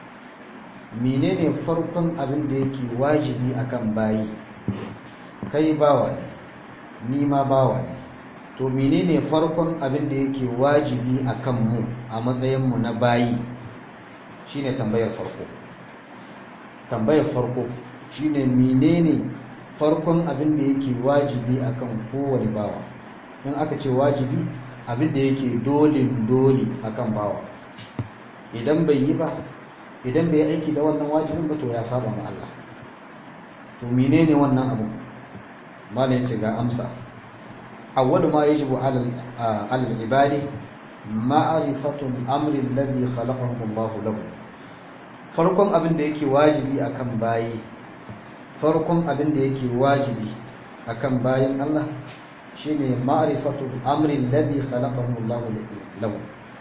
menene farkon abin da yake wajibi akan bayi kai bawa ne ni ma bawa ne to menene farkon abin da yake wajibi akan mu a matsayin mu na bayi shine tambayar farko tambayar farko shine menene farkon abin da yake wajibi akan kowane bawa in aka ce wajibi abin da yake dole dole akan bawa idan bai yi ba idan bai aiki da wannan wajibin ba to ya saba ma Allah to menene wannan abu malai yace ga amsa awwalu ma yajibu ala al-ibadi ma'rifatu al-amri alladhi khalaqahu Allah lahu farkon abin da yake wajibi akan bayi farkon abin da yake wajibi akan bayin Allah shine ma'rifatu al-amri alladhi khalaqahu Allah lahu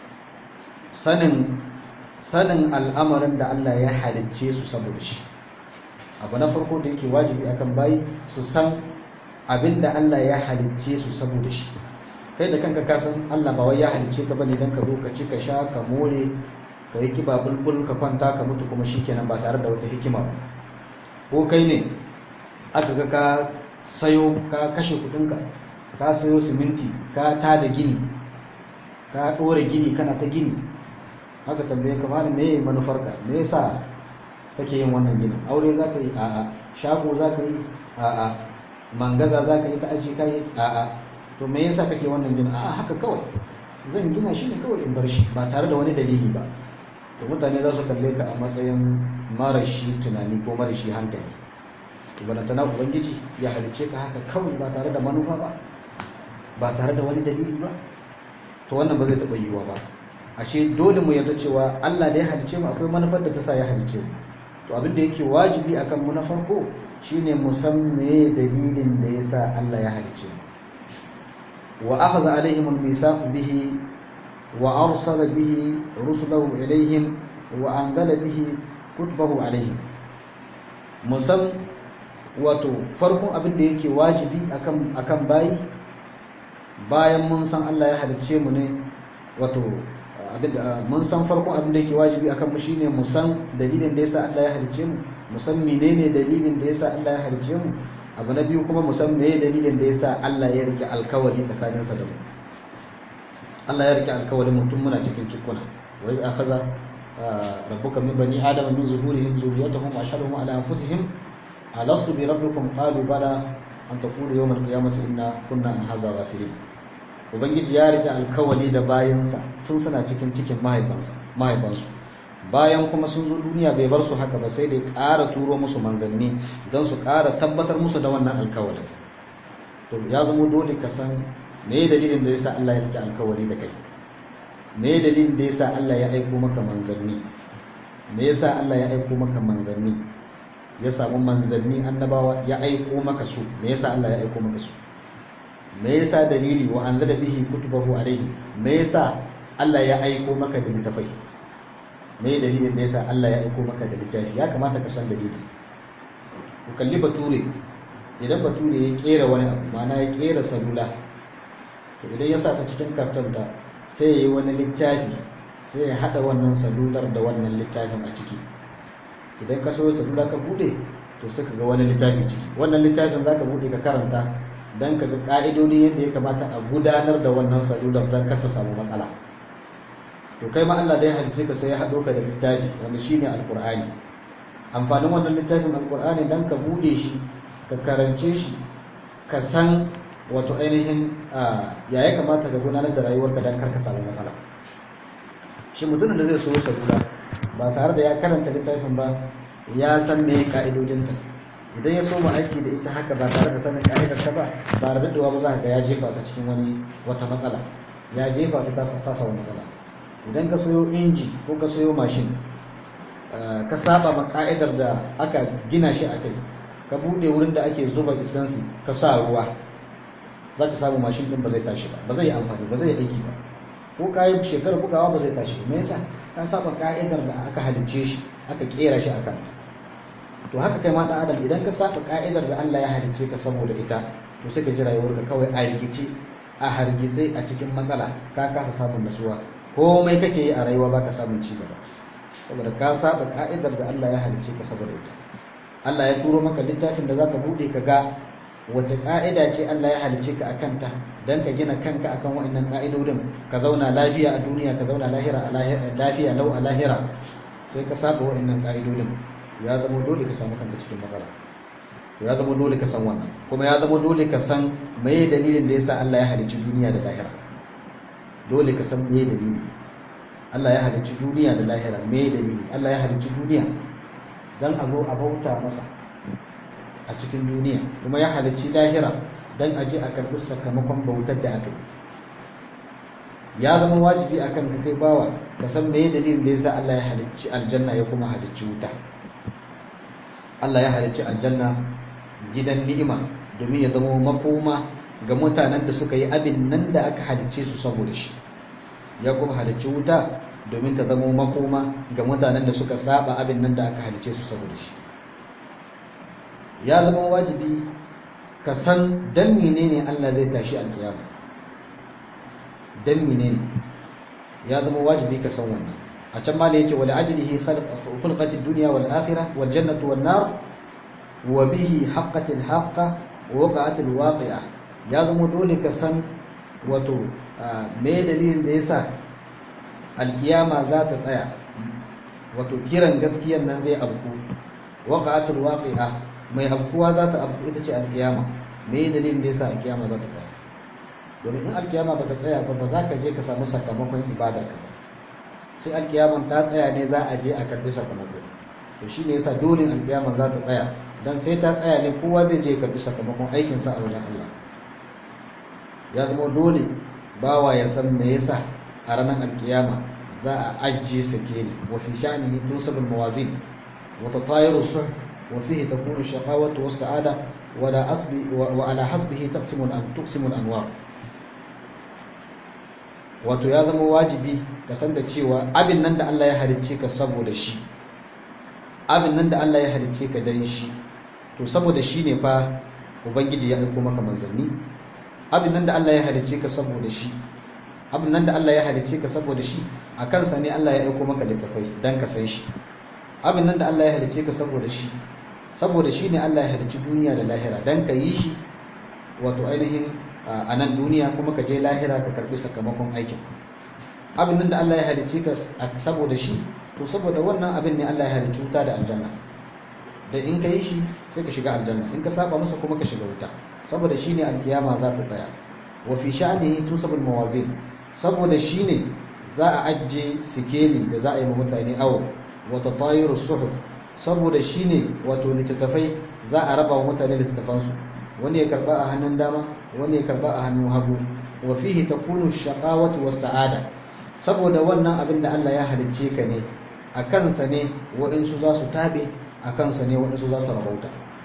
sanin sanin al'amarin da Allah ya halicce su saboda shi abu na farko da yake wajibi akan bayi su san abin da Allah ya halicce su saboda shi kai da kanka ka san Allah ba wai ya halicce ka bane dan ka zo ka ci ka sha ka more ka yi kiba bulbul ka kwanta ka mutu kuma shikenan ba tare da wata hikima ba ko kai ne aka ga ka sayo ka kashe kudinka ka sayo siminti ka tada gini ka ɗora gini kana ta gini haka tambaye ka malam me manufarka me yasa kake yin wannan ginin aure za ka yi a'a shago za ka yi a'a mangaza za ka yi ta aji ka yi a'a to me yasa kake wannan ginin a'a haka kawai zan gina shi ne kawai in bar shi ba tare da wani dalili ba to mutane za su kalle ka a matsayin marashi tunani ko marashi hankali to bana tana ubangiji ya halice ka haka kawai ba tare da manufa ba ba tare da wani dalili ba to wannan ba zai taɓa yiwuwa ba ashe dole mu yarda cewa Allah da ya halice mu akwai manufar da ta sa ya halice mu to abin da yake wajibi akan mu na farko shine mu san me dalilin da yasa Allah ya halice mu wa akhadha alaihim al-misaq bihi wa arsala bihi rusulahu ilaihim wa anzala bihi kutubahu alaihim mu san wato farkon abin da yake wajibi akan akan bayi bayan mun san Allah ya halicce mu ne wato mun san farkon abin da yake wajibi akan mu shine mu san dalilin da yasa Allah ya halicce mu mu san menene dalilin da yasa Allah ya halicce mu abu na biyu kuma mu san meye dalilin da yasa Allah ya rike alkawari tsakanin sa da mu Allah ya rike alkawarin mutum muna cikin cikuna wa iz akhadha rabbuka min bani adama min zuhurihim zurriyyatahum wa ashhadahum ala anfusihim alastu bi rabbikum qalu bala an taqulu yawm al-qiyamati inna kunna an hadha ghafilin ubangiji ya rike alkawali da bayansa tun suna cikin cikin mahaifansa mahaifansu bayan kuma sun zo duniya bai bar su haka ba sai dai ƙara turo musu manzanni don su ƙara tabbatar musu da wannan alkawalin to ya zama dole ka san me dalilin da yasa Allah ya rike alkawali da kai me dalilin da yasa Allah ya aiko maka manzanni me yasa Allah ya aiko maka manzanni ya samu manzanni annabawa ya aiko maka su me yasa Allah ya aiko maka su me yasa dalili wa anzala bihi kutubahu alayhi me yasa Allah ya aiko maka da littafai me dalilin da yasa Allah ya aiko maka da littafi ya kamata ka san dalili ku kalli bature idan bature ya kera wani abu ma'ana ya kera salula to idan ya sa ta cikin karton ta sai ya yi wani littafi sai ya hada wannan salular da wannan littafin a ciki idan ka so salula ka bude to sai ka ga wani littafi ciki wannan littafin zaka bude ka karanta dan ka ga ka'idodi yadda ya kamata a gudanar da wannan salular dan kar ta samu matsala to kai ma Allah da ya halice ka sai ya hado ka da littafi wanda shine alqur'ani amfanin wannan littafin alqur'ani dan ka bude shi ka karance shi ka san wato ainihin ya ya kamata ka gudanar da rayuwarka dan kar ka samu matsala shi mutumin da zai so salula ba tare da ya karanta littafin ba ya san me ka'idodinta idan ya soma aiki da ita haka ba tare da sanin ka'idar ta ba ba da daɗewa ba za ka ga ya jefa ta cikin wani wata matsala ya jefa ta ta samu matsala idan ka sayo inji ko ka sayo mashin ka saba ma ka'idar da aka gina shi a kai ka buɗe wurin da ake zuba isansi ka sa ruwa za ka samu mashin ɗin ba zai tashi ba ba zai yi amfani ba zai yi aiki ba ko ka yi shekarar bugawa ba zai tashi me yasa ka saba ka'idar da aka halicce shi aka kera shi akan to haka kai ma dan adam idan ka saba ka'idar da Allah ya halicce ka saboda ita to sai ka ji rayuwarka kawai a rikice a hargitse a cikin matsala ka kasa samun nasuwa komai kake yi a rayuwa baka samun ci gaba saboda ka saba ka'idar da Allah ya halicce ka saboda ita Allah ya turo maka littafin da zaka bude ka ga wace ka'ida ce Allah ya halicce ka akan ta dan ka gina kanka akan wa'annan ka'idodin ka zauna lafiya a duniya ka zauna lahira a lafiya lau a lahira sai ka saba wa'annan ka'idodin ya zama dole ka samu kanka cikin matsala ya zama dole ka san wannan kuma ya zama dole ka san meye dalilin da yasa Allah ya halicci duniya da lahira dole ka san meye dalili Allah ya halicci duniya da lahira meye dalili Allah ya halicci duniya dan a zo a bauta masa a cikin duniya kuma ya halicci lahira dan a je a karɓi sakamakon bautar da aka yi ya zama wajibi akan ka kai bawa ka san meye dalilin da yasa Allah ya halicci aljanna ya kuma halicci wuta Allah ya halicci aljanna gidan ni'ima domin ya zama makoma ga mutanen da suka yi abin nan da aka halicce su saboda shi ya kuma halicci wuta domin ta zama makoma ga mutanen da suka saba abin nan da aka halicce su saboda shi ya zama wajibi ka san dan menene Allah zai tashi alkiyama dan menene ya zama wajibi ka san wannan a can ma yace wala ajlihi khalqat ad-dunya wal akhirah wal jannatu wan nar wa bihi haqqat al-haqqa wa waqa'at al-waqi'a ya zama dole ka san wato me dalilin da yasa alkiyama za ta tsaya wato kiran gaskiyan nan zai abku waqa'at al-waqi'a mai abkuwa za ta abku ita ce alkiyama me dalilin da yasa alkiyama za ta tsaya domin in alkiyama ba ta tsaya ba ba za ka je ka samu sakamakon ibadar ka ba sai alkiyaman ta tsaya ne za a je a karbi sakamako to shi ne yasa dole alkiyaman za ta tsaya dan sai ta tsaya ne kowa zai je karbi sakamakon aikinsa a wajen Allah ya zama dole bawa ya san me yasa a ranar alkiyama za a ajiye sakeni wa fi sha'nihi tusabul mawazin wa tatayiru suh wa fihi takunu shaqawatu wa sa'ada wa la asbi wa ala hasbihi taqsimu al tuqsimu al anwar wato ya zama wajibi ka san da cewa abin nan da Allah ya halicce ka saboda shi abin nan da Allah ya halicce ka dan shi to saboda shi ne fa ubangiji ya aiko maka manzanni abin nan da Allah ya halicce ka saboda shi abin nan da Allah ya halicce ka saboda shi a kansa ne Allah ya aiko maka littafai dan ka san shi abin nan da Allah ya halicce ka saboda shi saboda shi ne Allah ya halicci duniya da lahira dan ka yi shi wato ainihin a nan duniya kuma ka je lahira ka karbi sakamakon aikin abin nan da Allah ya halicce ka saboda shi to saboda wannan abin ne Allah ya halicci wuta da aljanna da in ka yi shi sai ka shiga aljanna in ka saba masa kuma ka shiga wuta saboda shi ne alkiyama za ta tsaya wa fi sha'nihi tusabul mawazin saboda shi ne za a ajje sikeli da za a yi mutane awo wa tatayiru suhuf saboda shi ne wato littattafai za a raba wa mutane littattafansu wani ya karba a hannun dama wani ya karba a hannun hagu wa fihi takunu shaqawatu was sa'ada saboda wannan abin da Allah ya halicce ka ne a kansa ne waɗansu za su tabe a kansa ne waɗansu za su rabauta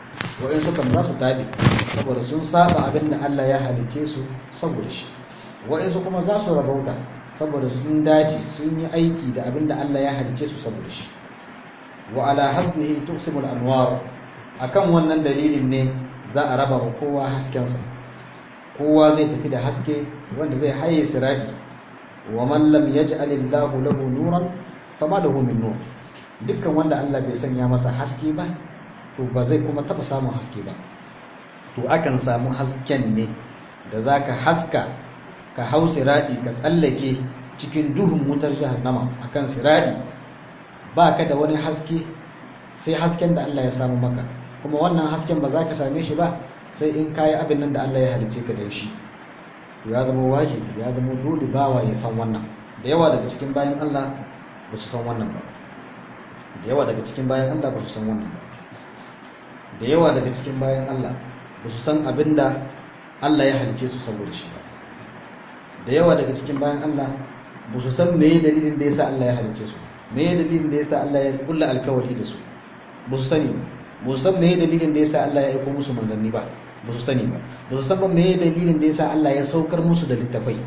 wa'insu kan za su taɓe saboda sun saba abin da Allah ya halice su saboda shi wa'insu kuma za su rabauta saboda sun dace sun yi aiki da abin da Allah ya halice su saboda shi wa ala hasbihi tuqsimul anwar akan wannan dalilin ne za a raba wa kowa haskensa kowa zai tafi da haske wanda zai haye sirai wa man lam yaj'al Allahu lahu nuran fama lahu min nur dukkan wanda Allah bai sanya masa haske ba to ba zai kuma taba samun haske ba to akan samu hasken ne da zaka haska ka hau sirai ka tsallake cikin duhun wutar jahannama akan sirai ba ka da wani haske sai hasken da Allah ya samu maka kuma wannan hasken ba za ka same shi ba sai in kayi abin nan da Allah ya halice ka da shi to ya zama wajibi ya zama dole bawa ya san wannan da yawa daga cikin bayan Allah ba su san wannan ba da yawa daga cikin bayan Allah ba su san wannan ba da yawa daga cikin bayan Allah ba su san abin da Allah ya halice su saboda shi ba da yawa daga cikin bayan Allah ba su san meye dalilin da yasa Allah ya halice su meye dalilin da yasa Allah ya kulla alkawari da su ba su sani ba ba su san meye dalilin da yasa Allah ya aiko musu manzanni ba ba su sani ba ba su san ba meye dalilin da yasa Allah ya saukar musu da littafai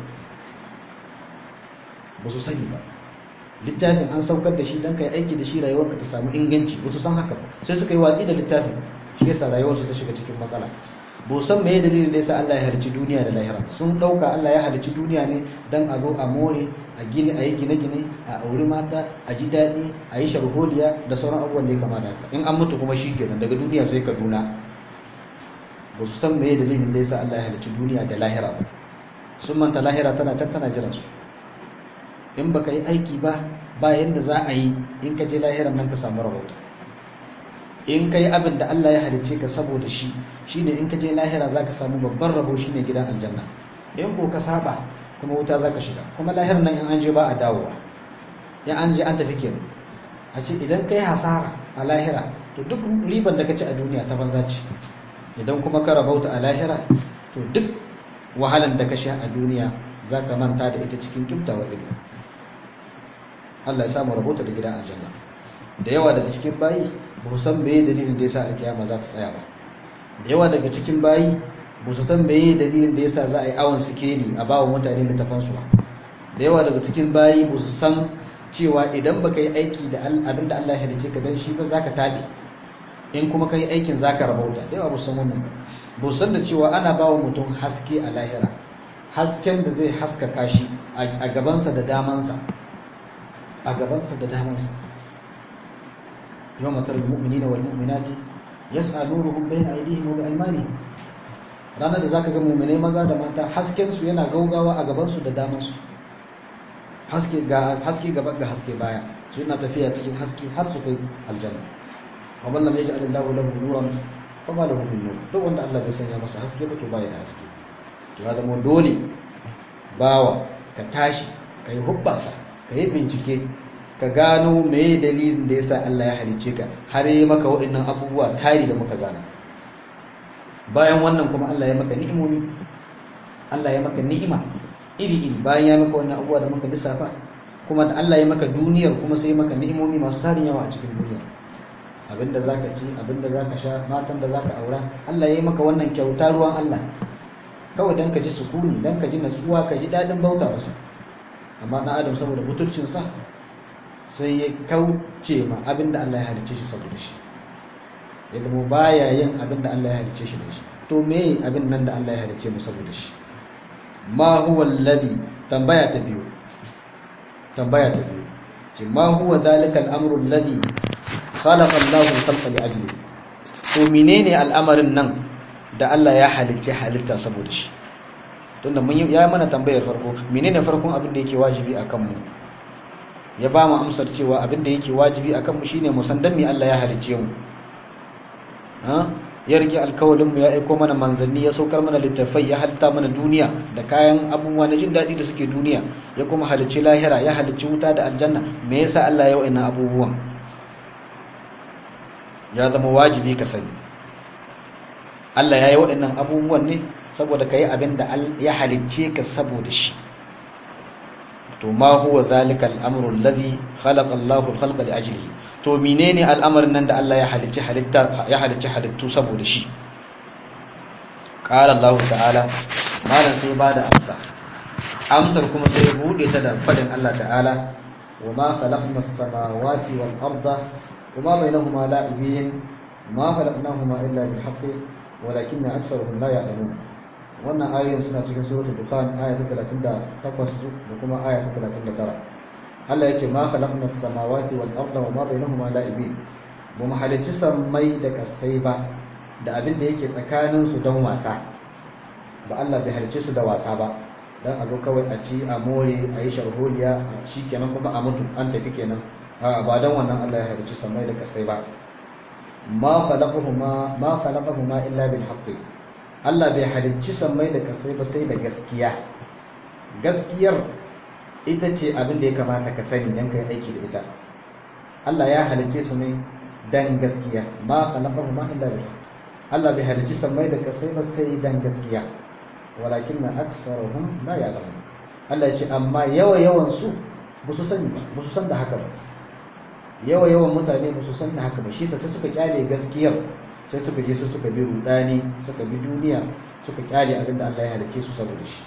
ba su sani ba littafin an saukar da shi don kai aiki da shi rayuwarka ta samu inganci ba su san haka ba sai suka yi watsi da littafin shi yasa rayuwarsu ta shiga cikin matsala ba su san meye dalilin da yasa Allah ya halicci duniya da lahira sun dauka Allah ya halicci duniya ne dan a zo a more a gini a yi gine-gine a auri mata a ji daɗi a yi sharholiya da sauran abubuwan da ya kama da haka in an mutu kuma shi kenan daga duniya sai kaduna ba su san meye dalilin da yasa Allah ya halicci duniya da lahira ba sun manta lahira tana can tana jiran su in baka yi aiki ba ba yanda za a yi in ka je lahiran nan ka samu rahoto in ka yi abin da Allah ya halicce ka saboda shi shine in ka je lahira za ka samu babban rabo shine gidan aljanna in ko ka saba kuma wuta za ka shiga kuma lahiran nan in an je ba a dawowa in an je an tafi kenan a ce idan ka yi hasara a lahira to duk riban da ka ci a duniya ta banza ce idan kuma ka rabauta a lahira to duk wahalan da ka sha a duniya za ka manta da ita cikin kyautawa ido Allah ya samu rabauta da gidan aljanna da yawa daga cikin bayi ba su san meye dalilin da yasa alkiyama za ta tsaya ba da yawa daga cikin bayi ba su san meye dalilin da yasa za a yi awon sikeli a bawa mutane littafan su ba da yawa daga cikin bayi ba su san cewa idan baka yi aiki da abin da Allah ya halice ka dan shi ba zaka tabe in kuma kai aikin zaka rabauta da yawa ba su san wannan ba su san da cewa ana bawa mutum haske a lahira hasken da zai haskaka shi a gabansa da damansa a gabansa da damansa يوم ترى المؤمنين والمؤمنات يسعى نورهم بين أيديهم وبأيمانهم ranar da zaka ga mu'minai maza da mata hasken su yana gaugawa a gaban su da daman su haske ga haske gaba ga haske baya su yana tafiya cikin haske har su kai aljanna wa man lam yaj'al Allahu lahu nuran fa ma lahu min nur duk wanda Allah bai sanya masa haske ba to baya da haske to ya zama dole bawa ka tashi kai hubbasa kai bincike ka gano meye dalilin da yasa Allah ya halice ka har yi maka waɗannan abubuwa tari da muka zana bayan wannan kuma Allah ya maka ni'imomi Allah ya maka ni'ima iri iri bayan ya maka wannan abubuwa da muka lissafa kuma da Allah ya maka duniyar kuma sai maka ni'imomi masu tarin yawa a cikin duniya abinda zaka ci abinda zaka sha matan da zaka aura Allah ya yi maka wannan kyauta ruwan Allah kawai dan ka ji sukuni dan ka ji natsuwa ka ji dadin bauta masa amma dan adam saboda mutuncinsa sai ya kauce ma abinda Allah ya halicce shi saboda shi ya zama baya yin abinda Allah ya halicce shi da shi to me abin nan da Allah ya halicce mu saboda shi ma huwa alladhi tambaya ta biyu tambaya ta biyu ce ma huwa dhalika al-amru alladhi khalaqa Allahu al-khalqa li ajli to menene al'amarin nan da Allah ya halicce halitta saboda shi tunda mun ya mana tambayar farko menene farkon abin da yake wajibi akan mu ya ba mu amsar cewa abin da yake wajibi akan mu shine mu san dan me Allah ya halicce mu ha ya rike alkawalin mu ya aiko mana manzanni ya saukar mana littafai ya halitta mana duniya da kayan abubuwa na jin daɗi da suke duniya ya kuma halicci lahira ya halicci wuta da aljanna me yasa Allah ya wa'ina abubuwan ya zama wajibi ka sani Allah ya yi waɗannan abubuwan ne saboda ka yi abin da ya halicce ka saboda shi to ma huwa zalika al-amru alladhi khalaqa Allahu al-khalqa li ajlihi to menene al'amarin nan da Allah ya halicci halitta ya halicci halittu saboda shi qala Allah ta'ala malan sai ba da amsa amsar kuma sai bude ta da fadin Allah ta'ala wa ma khalaqna as-samawati wal arda wa ma bainahuma la'ibin ma khalaqnahuma illa bil haqqi walakinna aktharuhum la ya'lamun wannan ayoyin suna cikin suratul dukhan aya ta 38 da kuma aya ta 39 Allah ya ce ma khalaqna as-samawati wal arda wa ma bainahuma la'ibin ba mu halicci sammai da kasai ba da abin da yake tsakanin su don wasa ba Allah bai halicce su da wasa ba dan a zo kawai a ci a more a yi sharholiya a ci kenan kuma a mutu an tafi kenan a ba dan wannan Allah ya halicci sammai da kasai ba ma khalaqahuma ma khalaqahuma illa bil haqqi Allah bai halicci sammai da kasai ba sai da gaskiya gaskiyar ita ce abin da ya kamata ka sani don ka yi aiki da ita Allah ya halicce su ne dan gaskiya ma khalaqahu ma illa bil Allah bai halicci sammai da kasai ba sai dan gaskiya walakinna aktsaruhum la ya'lamun Allah ya ce amma yawa yawan su ba su sani ba ba su san da haka ba yawa yawan mutane ba su san da haka ba shi sai suka kyale gaskiyar sai suka je su suka bi rudani suka bi duniya suka kyale abin da Allah ya halicce su saboda shi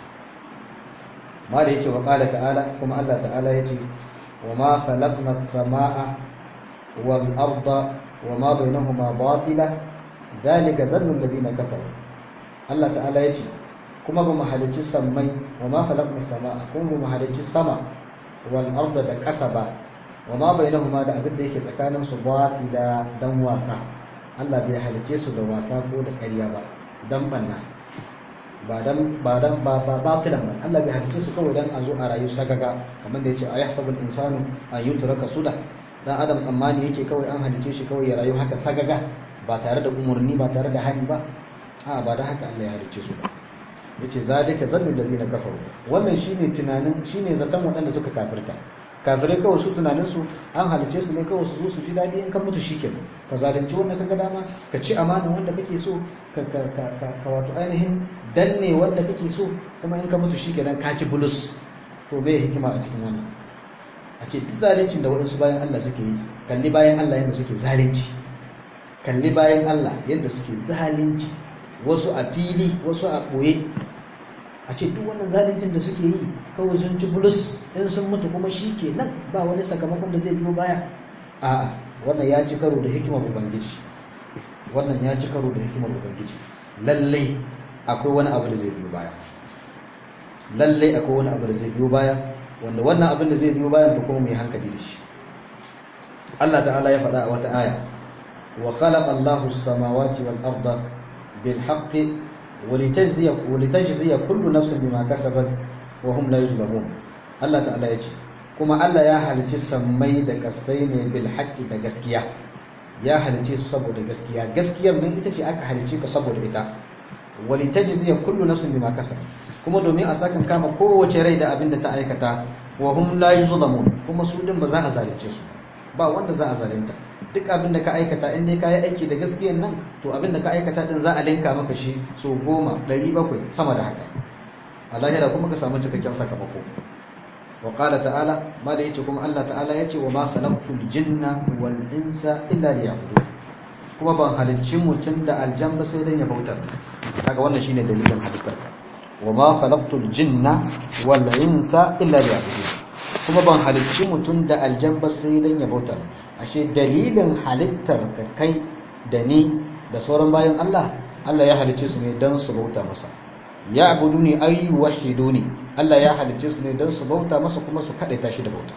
ma da yake wa qala ta'ala kuma Allah ta'ala yace wa ma khalaqna as-samaa wal arda wa ma bainahuma batila dhalika dhannu alladhina kafaru Allah ta'ala yace kuma ba mu halicci sammai wa ma khalaqna as-samaa kuma ba mu halicci sama wal arda da ƙasa ba wa ma bainahuma da abin da yake tsakanin su batila dan wasa Allah bai halicce su da wasa ko da ƙarya ba dan banna ba dan ba dan ba ba batilan ba Allah bai halicce su kawai dan a zo a rayu sagaga kamar da yace ayahsabul insanu an yutraka suda dan adam tsammani yake kawai an halicce shi kawai ya rayu haka sagaga ba tare da umurni ba tare da hani ba a ba da haka Allah ya halicce su ba yace zalika zannu ladina kafaru wannan shine tunanin shine zaton waɗanda suka kafirta kafirai kawai su tunanin su an halice su ne kawai su zo su ji daɗi in ka mutu shikenan ka zalunci wanda kaga dama ka ci amana wanda kake so ka ka ka ka wato ainihin danne wanda kake so kuma in ka mutu shikenan ka ci bulus to me hikima a cikin wannan a ce duk zaluncin da waɗansu bayan Allah suke yi kalli bayan Allah yadda suke zalunci kalli bayan Allah yadda suke zalunci wasu a fili wasu a ɓoye a ce duk wannan zaluncin da suke yi kawai sun ci bulus in sun mutu kuma shi ke nan ba wani sakamakon da zai biyo baya a'a wannan ya ci karo da hikimar ubangiji wannan ya ci karo da hikimar ubangiji lallai akwai wani abu da zai biyo baya lallai akwai wani abu da zai biyo baya wanda wannan abin da zai biyo bayan da kuma mai hankali da shi Allah ta'ala ya faɗa a wata aya wa khalaqa Allahu as-samawati wal arda bil haqqi ولتجزي ولتجزي كل نفس بما كسبت وهم لا يظلمون الله تعالى yace kuma Allah ya halicci sammai da kasai ne bil haqqi da gaskiya ya halicce su saboda gaskiya gaskiyar nan ita ce aka halicce ka saboda ita walitajzi kullu nafsin bima kasab kuma domin a sakan kama kowace rai da abin da ta aikata wa hum la yuzlamun kuma su din ba za a zalunce su ba wanda za a zalunta duk abin da ka aikata in dai ka yi aiki da gaskiyan nan to abin da ka aikata din za a linka maka shi so goma ɗari bakwai sama da haka a lahira kuma ka samu cikakken sakamako wa qala ta'ala ma da yace kuma Allah ta'ala yace wa ma khalaqtul jinna wal insa illa liya'budun kuma ban halicci mutum da aljan ba sai dan ya bautar kaga wannan shine dalilin halittar wa ma khalaqtul jinna wal insa illa liya'budun kuma ban halicci mutum da aljan ba sai dan ya bautar ashe dalilin halittar ka kai da ni da sauran bayan Allah Allah ya halicce su ne don su bauta masa ya abudu ne ay wahidu ne Allah ya halicce su ne don su bauta masa kuma su kadaita shi da bauta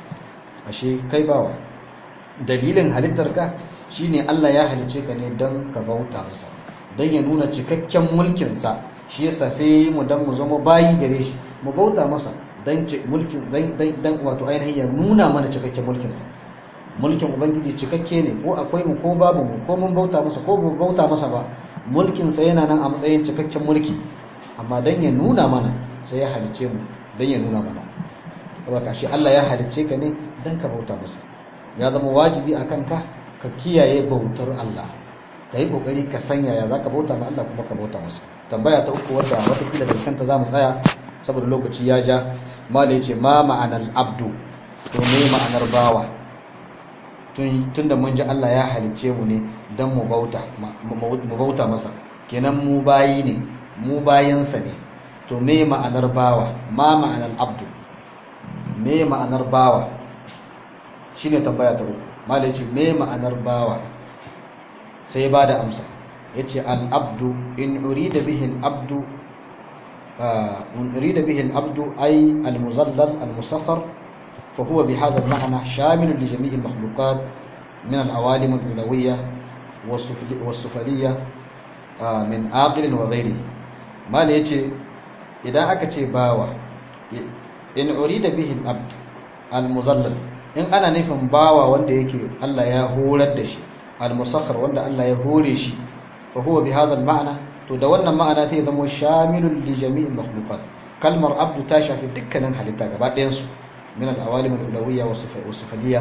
ashe kai bawa dalilin halittar ka shine Allah ya halicce ka ne don ka bauta masa don ya nuna cikakken mulkin sa shi yasa sai mu dan mu zama bayi gare shi mu bauta masa dan mulkin dan wato ainihin ya nuna mana cikakken mulkin sa mulkin ubangiji cikakke ne ko akwai mu ko babu mu ko mun bauta masa ko mun bauta masa ba mulkin sa yana nan a matsayin cikakken mulki amma dan ya nuna mana sai ya halice mu dan ya nuna mana saboda shi Allah ya halice ka ne dan ka bauta masa ya zama wajibi akan ka ka kiyaye bautar Allah ka yi kokari ka sanya ya zaka bauta ma Allah kuma ka bauta masa tambaya ta uku wadda wata kila da kanta zamu tsaya saboda lokaci ya ja malai ce ma ma'anar abdu to ne ma'anar bawa tun da mun ji Allah ya halicce mu ne don mu bauta mu bauta masa kenan mu bayi ne mu bayansa ne to me ma'anar bawa ma ma'anar abdu me ma'anar bawa shine tambaya ta uku malai ce me ma'anar bawa sai ba da amsa yace al-abdu in urida bihi al-abdu in urida bihi al-abdu ay al-muzallal al-musakhkhar fa huwa bi hadha al-ma'na shamil li jami' al-makhluqat min al-awalim al-ulawiyya was-sufaliyya min aqil wa ghayrihi mal yace idan aka ce bawa in urida bihi al-abd al-muzallal in ana nufin bawa wanda yake Allah ya horar da shi al-musakhkhar wanda Allah ya hore shi fa huwa bi hadha al-ma'na to da wannan ma'ana sai zama shamilun li jami'il makhluqat kalmar abdu ta shafi dukkanin halitta gaba ɗayan su min al-awalim al-ulawiyya wa sifaliyya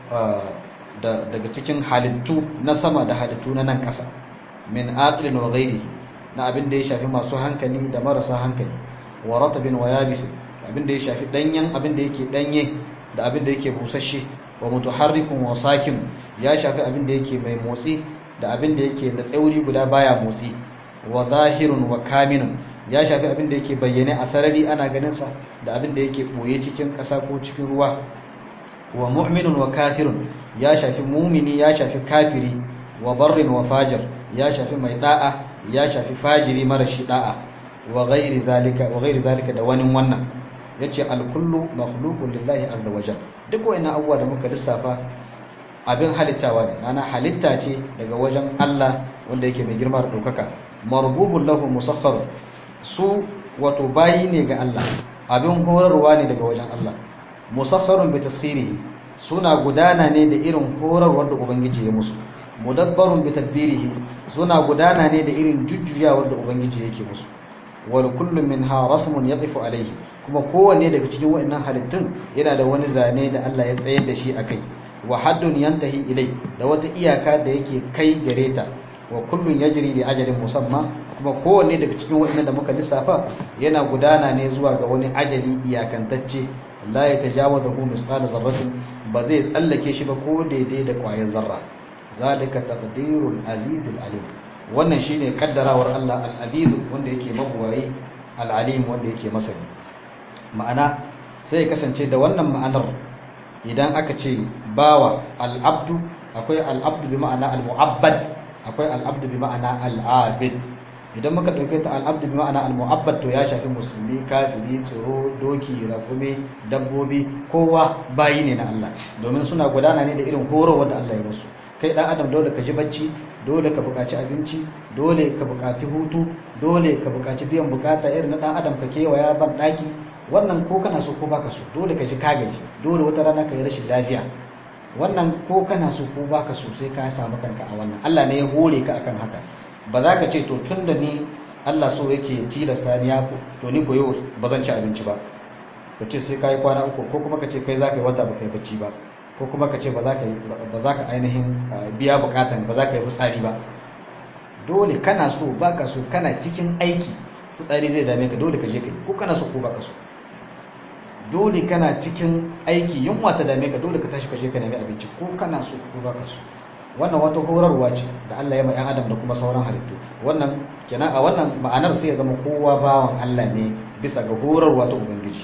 da daga cikin halittu na sama da halittu na nan ƙasa min aqlin wa ghairi na abin da ya shafi masu hankali da marasa hankali wa ratabin wa yabis abin da ya shafi danyen abin da yake danye da abin da yake busasshe wa mutaharrikun wa sakin ya shafi abin da yake mai motsi da abin da yake da tsauri guda baya motsi wa zahirun wa kaminun ya shafi abin da yake bayyane a sarari ana ganin sa da abin da yake boye cikin ƙasa ko cikin ruwa wa mu'minun wa kafirun ya shafi mumini ya shafi kafiri wa barrin wa fajir ya shafi mai da'a ya shafi fajiri mara shi da'a wa ghairi zalika wa ghairi zalika da wani wannan yace al-kullu makhluqun lillahi azza wa jalla duk wayannan abubuwa da muka lissafa abin halittawa ne ana halitta ce daga wajen Allah wanda yake mai girma da daukaka marbubun lahu musakhkhar su wato bayi ne ga Allah abin horarwa ne daga wajen Allah musakharun bi taskhirihi suna gudana ne da irin horarwar da ubangiji ya musu mudabbarun bi tadbirihi suna gudana ne da irin jujjuyawar da ubangiji yake musu wal kullu minha rasmun yaqifu alayhi kuma kowanne daga cikin waɗannan halittun yana da wani zane da Allah ya tsayar da shi akai wa haddun yantahi ilai da wata iyaka da yake kai gare ta wa kullun yajri li ajalin musamma kuma kowanne daga cikin waɗannan da muka lissafa yana gudana ne zuwa ga wani ajali iyakantacce la yatajawazu misqala zarratin ba zai tsallake shi ba ko daidai da ƙwayar zarra zalika taqdirul azizul alim wannan shine kaddarawar Allah al-aziz wanda yake mabuwayi al-alim wanda yake masani ma'ana sai ya kasance da wannan ma'anar idan aka ce bawa al-abdu akwai al-abdu bi ma'ana al-mu'abbad akwai al-abdu bi ma'ana al-abid idan muka dauke ta al-abdu bi ma'ana al-mu'abbad to ya shafi musulmi kafiri tsoro doki rakume dabbobi kowa bayi ne na Allah domin suna gudana ne da irin horo wanda Allah ya musu kai dan adam dole ka ji bacci dole ka buƙaci abinci dole ka buƙaci hutu dole ka buƙaci biyan bukata irin na dan adam ka kewaya ban daki wannan ko kana so ko baka so dole ka ji ka gaji dole wata rana ka yi rashin lafiya wannan ko kana so ko baka so sai ka samu kanka a wannan Allah ne ya hore ka akan haka ba za ka ce to tunda ni Allah so yake tilasta ni ya to ni koyo ba zan ci abinci ba ka ce sai ka yi kwana uku ko kuma ka ce kai za ka yi wata ba kai bacci ba ko kuma ka ce ba za ka ainihin biya bukatan ba za ka yi fitsari ba dole kana so baka so kana cikin aiki fitsari zai dame ka dole ka je ka yi ko kana so ko baka so dole kana cikin aiki yunwa ta dame ka dole ka tashi ka je ka nemi abinci ko kana so ko baka so wannan wata horarwa ce da Allah ya ma 'yan adam da kuma sauran halittu wannan kenan a wannan ma'anar sai ya zama kowa bawan Allah ne bisa ga horarwa ta ubangiji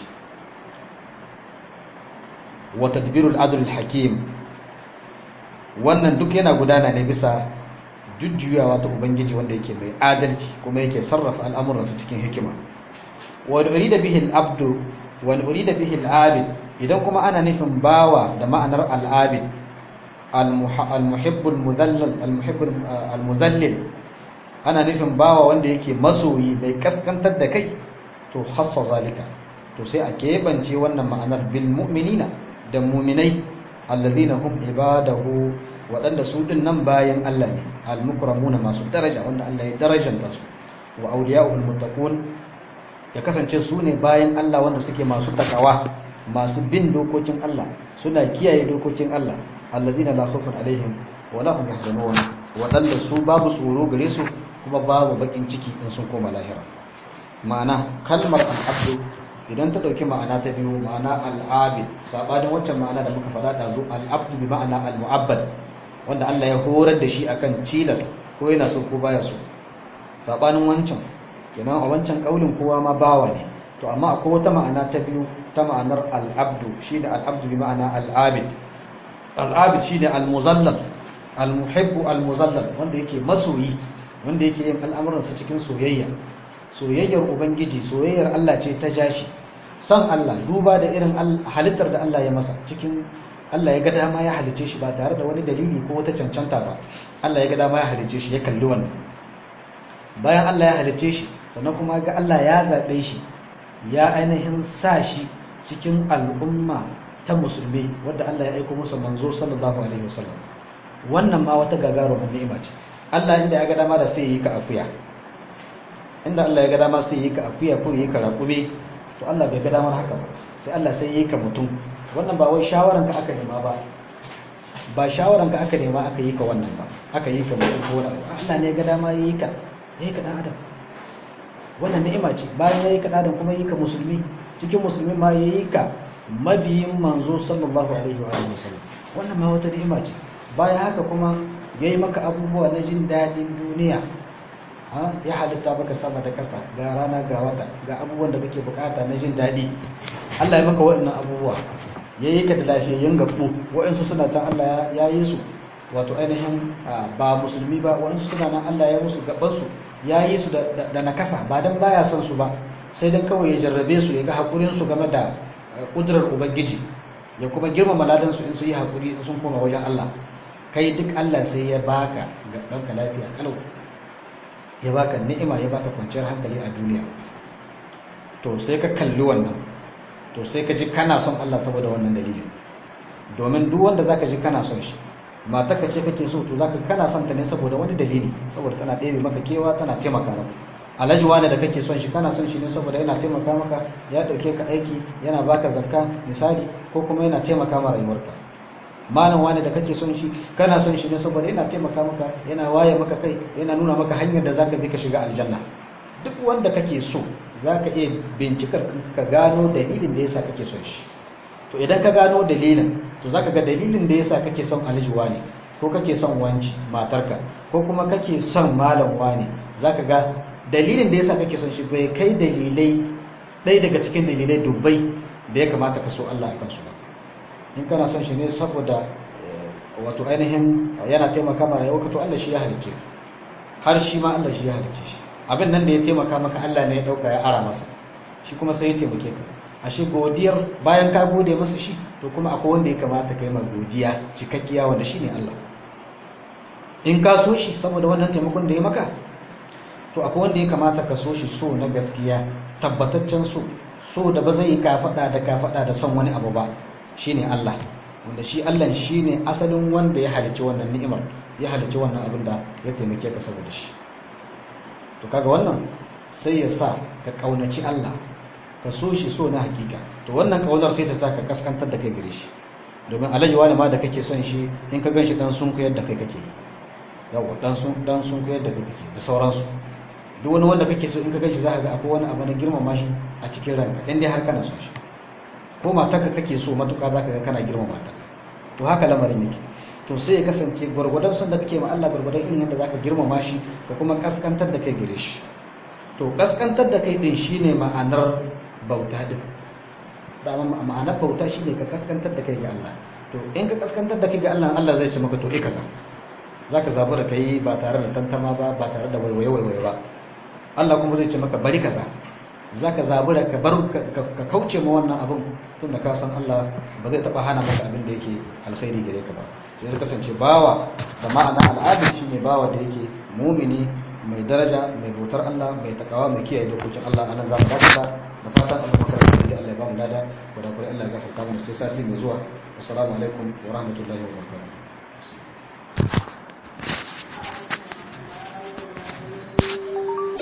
wa tadbirul adl hakim wannan duk yana gudana ne bisa jujjuyawa ta ubangiji wanda yake mai adalci kuma yake sarrafa al'amuransa cikin hikima wa urida bihi al-abdu wa urida bihi al-abid idan kuma ana nufin bawa da ma'anar al-abid al-muhibb al-mudallal al-muhibb al-muzallil ana nufin bawa wanda yake masoyi mai kaskantar da kai to hassa zalika to sai a keɓance wannan ma'anar bil mu'minina da muminai alladhina hum ibadahu waɗanda su din nan bayan Allah ne al-mukramuna masu daraja wanda Allah ya darajanta su wa awliya'ul muttaqun ya kasance su ne bayan Allah wanda suke masu takawa masu bin dokokin Allah suna kiyaye dokokin Allah alladhina la khawfun alaihim wa la hum yahzanun waɗanda su babu tsoro gare su kuma babu bakin ciki in sun koma lahira ma'ana kalmar al-abdu idan ta dauki ma'ana ta biyu ma'ana al-abid sabanin waccan ma'ana da muka faɗa da zu al-abdu bi ma'ana al-mu'abbad wanda Allah ya horar da shi akan cilas ko yana so ko baya so sabanin wancan kenan a wancan kaulin kowa ma bawa ne to amma akwai wata ma'ana ta biyu ta ma'anar al-abdu shine al-abdu bi ma'ana al-abid al-abid shine al-muzallal al-muhibbu al-muzallal wanda yake masoyi wanda yake yin al'amuransa cikin soyayya soyayyar ubangiji soyayyar Allah ce ta jashi son Allah duba da irin halittar da Allah ya masa cikin Allah ya ga dama ya halice shi ba tare da wani dalili ko wata cancanta ba Allah ya ga dama ya halice shi ya kalli wannan bayan Allah ya halice shi sannan kuma ga Allah ya zaɓe shi ya ainihin sa shi cikin al'umma ta musulmi wadda Allah ya aiko musu manzo sallallahu alaihi wasallam wannan ma wata gagarumar ni'ima ce Allah inda ya ga dama da sai yi ka akuya inda Allah ya ga dama sai yi ka akuya ko yi ka raƙube to Allah bai ga damar haka ba sai Allah sai yi ka mutum wannan ba wai shawaran ka aka nema ba ba shawaran ka aka nema aka yi ka wannan ba aka yi ka mutum ko wani Allah ne ya ga dama yi ka yi ka dan adam wannan ni'ima ce bayan ya yi ka dan adam kuma yi ka musulmi cikin musulmi ma ya yi ka mabiyin manzo sallallahu alaihi wa sallam wannan ma wata ni'ima ce bayan haka kuma ya yi maka abubuwa na jin daɗin duniya ya halitta maka sama da ƙasa ga rana ga wata ga abubuwan da kake bukata na jin daɗi Allah ya maka waɗannan abubuwa ya yi ka da lafiyayyen gaɓu waɗansu suna can Allah ya yi su wato ainihin ba musulmi ba waɗansu suna nan Allah ya musu gabansu ya yi su da nakasa ba don baya son su ba sai dan kawai ya jarrabe su ya ga haƙurinsu game da ƙudurar ubangiji ya kuma girmama ladansu in su yi haƙuri sun koma wajen Allah kai duk Allah sai ya baka ga ɗanka lafiya kalau ya baka ni'ima ya baka kwanciyar hankali a duniya to sai ka kalli wannan to sai ka ji kana son Allah saboda wannan dalilin domin duk wanda zaka ji kana son shi mata ka ce kake so to zaka kana son ta ne saboda wani dalili saboda tana ɗebe maka kewa tana taimaka maka alhaji wani da kake son shi kana son shi ne saboda yana taimaka maka ya ɗauke ka aiki yana baka zakka misali ko kuma yana taimaka ma rayuwarka malam wani da kake son shi kana son shi ne saboda yana taimaka maka yana waye maka kai yana nuna maka hanyar da zaka bi ka shiga aljanna duk wanda kake so zaka iya bincikar ka gano dalilin da yasa kake son shi to idan ka gano dalilin to zaka ga dalilin da yasa kake son alhaji wani ko kake son wanci matarka ko kuma kake son malam wani zaka ga dalilin da yasa kake son shi bai kai dalilai ɗaya daga cikin dalilai dubbai da ya kamata ka so Allah akan su ba in kana son shi ne saboda wato ainihin yana taimaka ma rayuwarka to Allah shi ya halicce ka har shi ma Allah shi ya halicce shi abin nan da ya taimaka maka Allah ne ya dauka ya ara masa shi kuma sai ya taimake ka ashe godiyar bayan ka gode masa shi to kuma akwai wanda ya kamata kai ma godiya cikakkiya wanda shine Allah in ka so shi saboda wannan taimakon da ya maka to akwai wanda ya kamata ka so shi so na gaskiya tabbataccen so so da ba zai yi kafada da kafada da son wani abu ba shine Allah wanda shi Allah shine asalin wanda ya halicci wannan ni'imar ya halicci wannan abin da ya taimake ka saboda shi to kaga wannan sai ya sa ka kaunaci Allah ka so shi so na hakika to wannan kaunar sai ta sa ka kaskantar da kai gare shi domin alaji wani ma da kake son shi in ka ganshi dan sun kuyar da kai kake yi yawa dan sun dan sun kuyar da kai kake da sauransu duk wani wanda kake so in ka ganshi za ka ga akwai wani abu na girmama shi a cikin ranka in dai har kana son shi ko matarka kake so matuƙa za ka ga kana girmama ta to haka lamarin yake to sai ya kasance gwargwadon son da kake ma Allah gwargwadon irin yadda za ka girmama shi ka kuma kaskantar da kai gare shi to kaskantar da kai din shine ma'anar bauta din dama ma'anar bauta shine ka kaskantar da kai ga Allah to in ka kaskantar da kai ga Allah Allah zai ce maka to eh kaza zaka zabi da kai ba tare da tantama ba ba tare da waiwaye waiwaye ba Allah kuma zai ce maka bari kaza zaka zabi da ka bar ka kauce ma wannan abin tunda ka san Allah ba zai taba hana maka abin da yake alkhairi gare ka ba sai ya kasance bawa da ma'ana al'adar shine bawa da yake mumini mai daraja mai bautar Allah mai takawa mai kiyaye dokokin Allah anan za mu dakata da fatan Allah maka da Allah ya ba mu lada da kuma Allah ya gafarta mana sai sati mai zuwa assalamu alaikum wa rahmatullahi wa barakatuh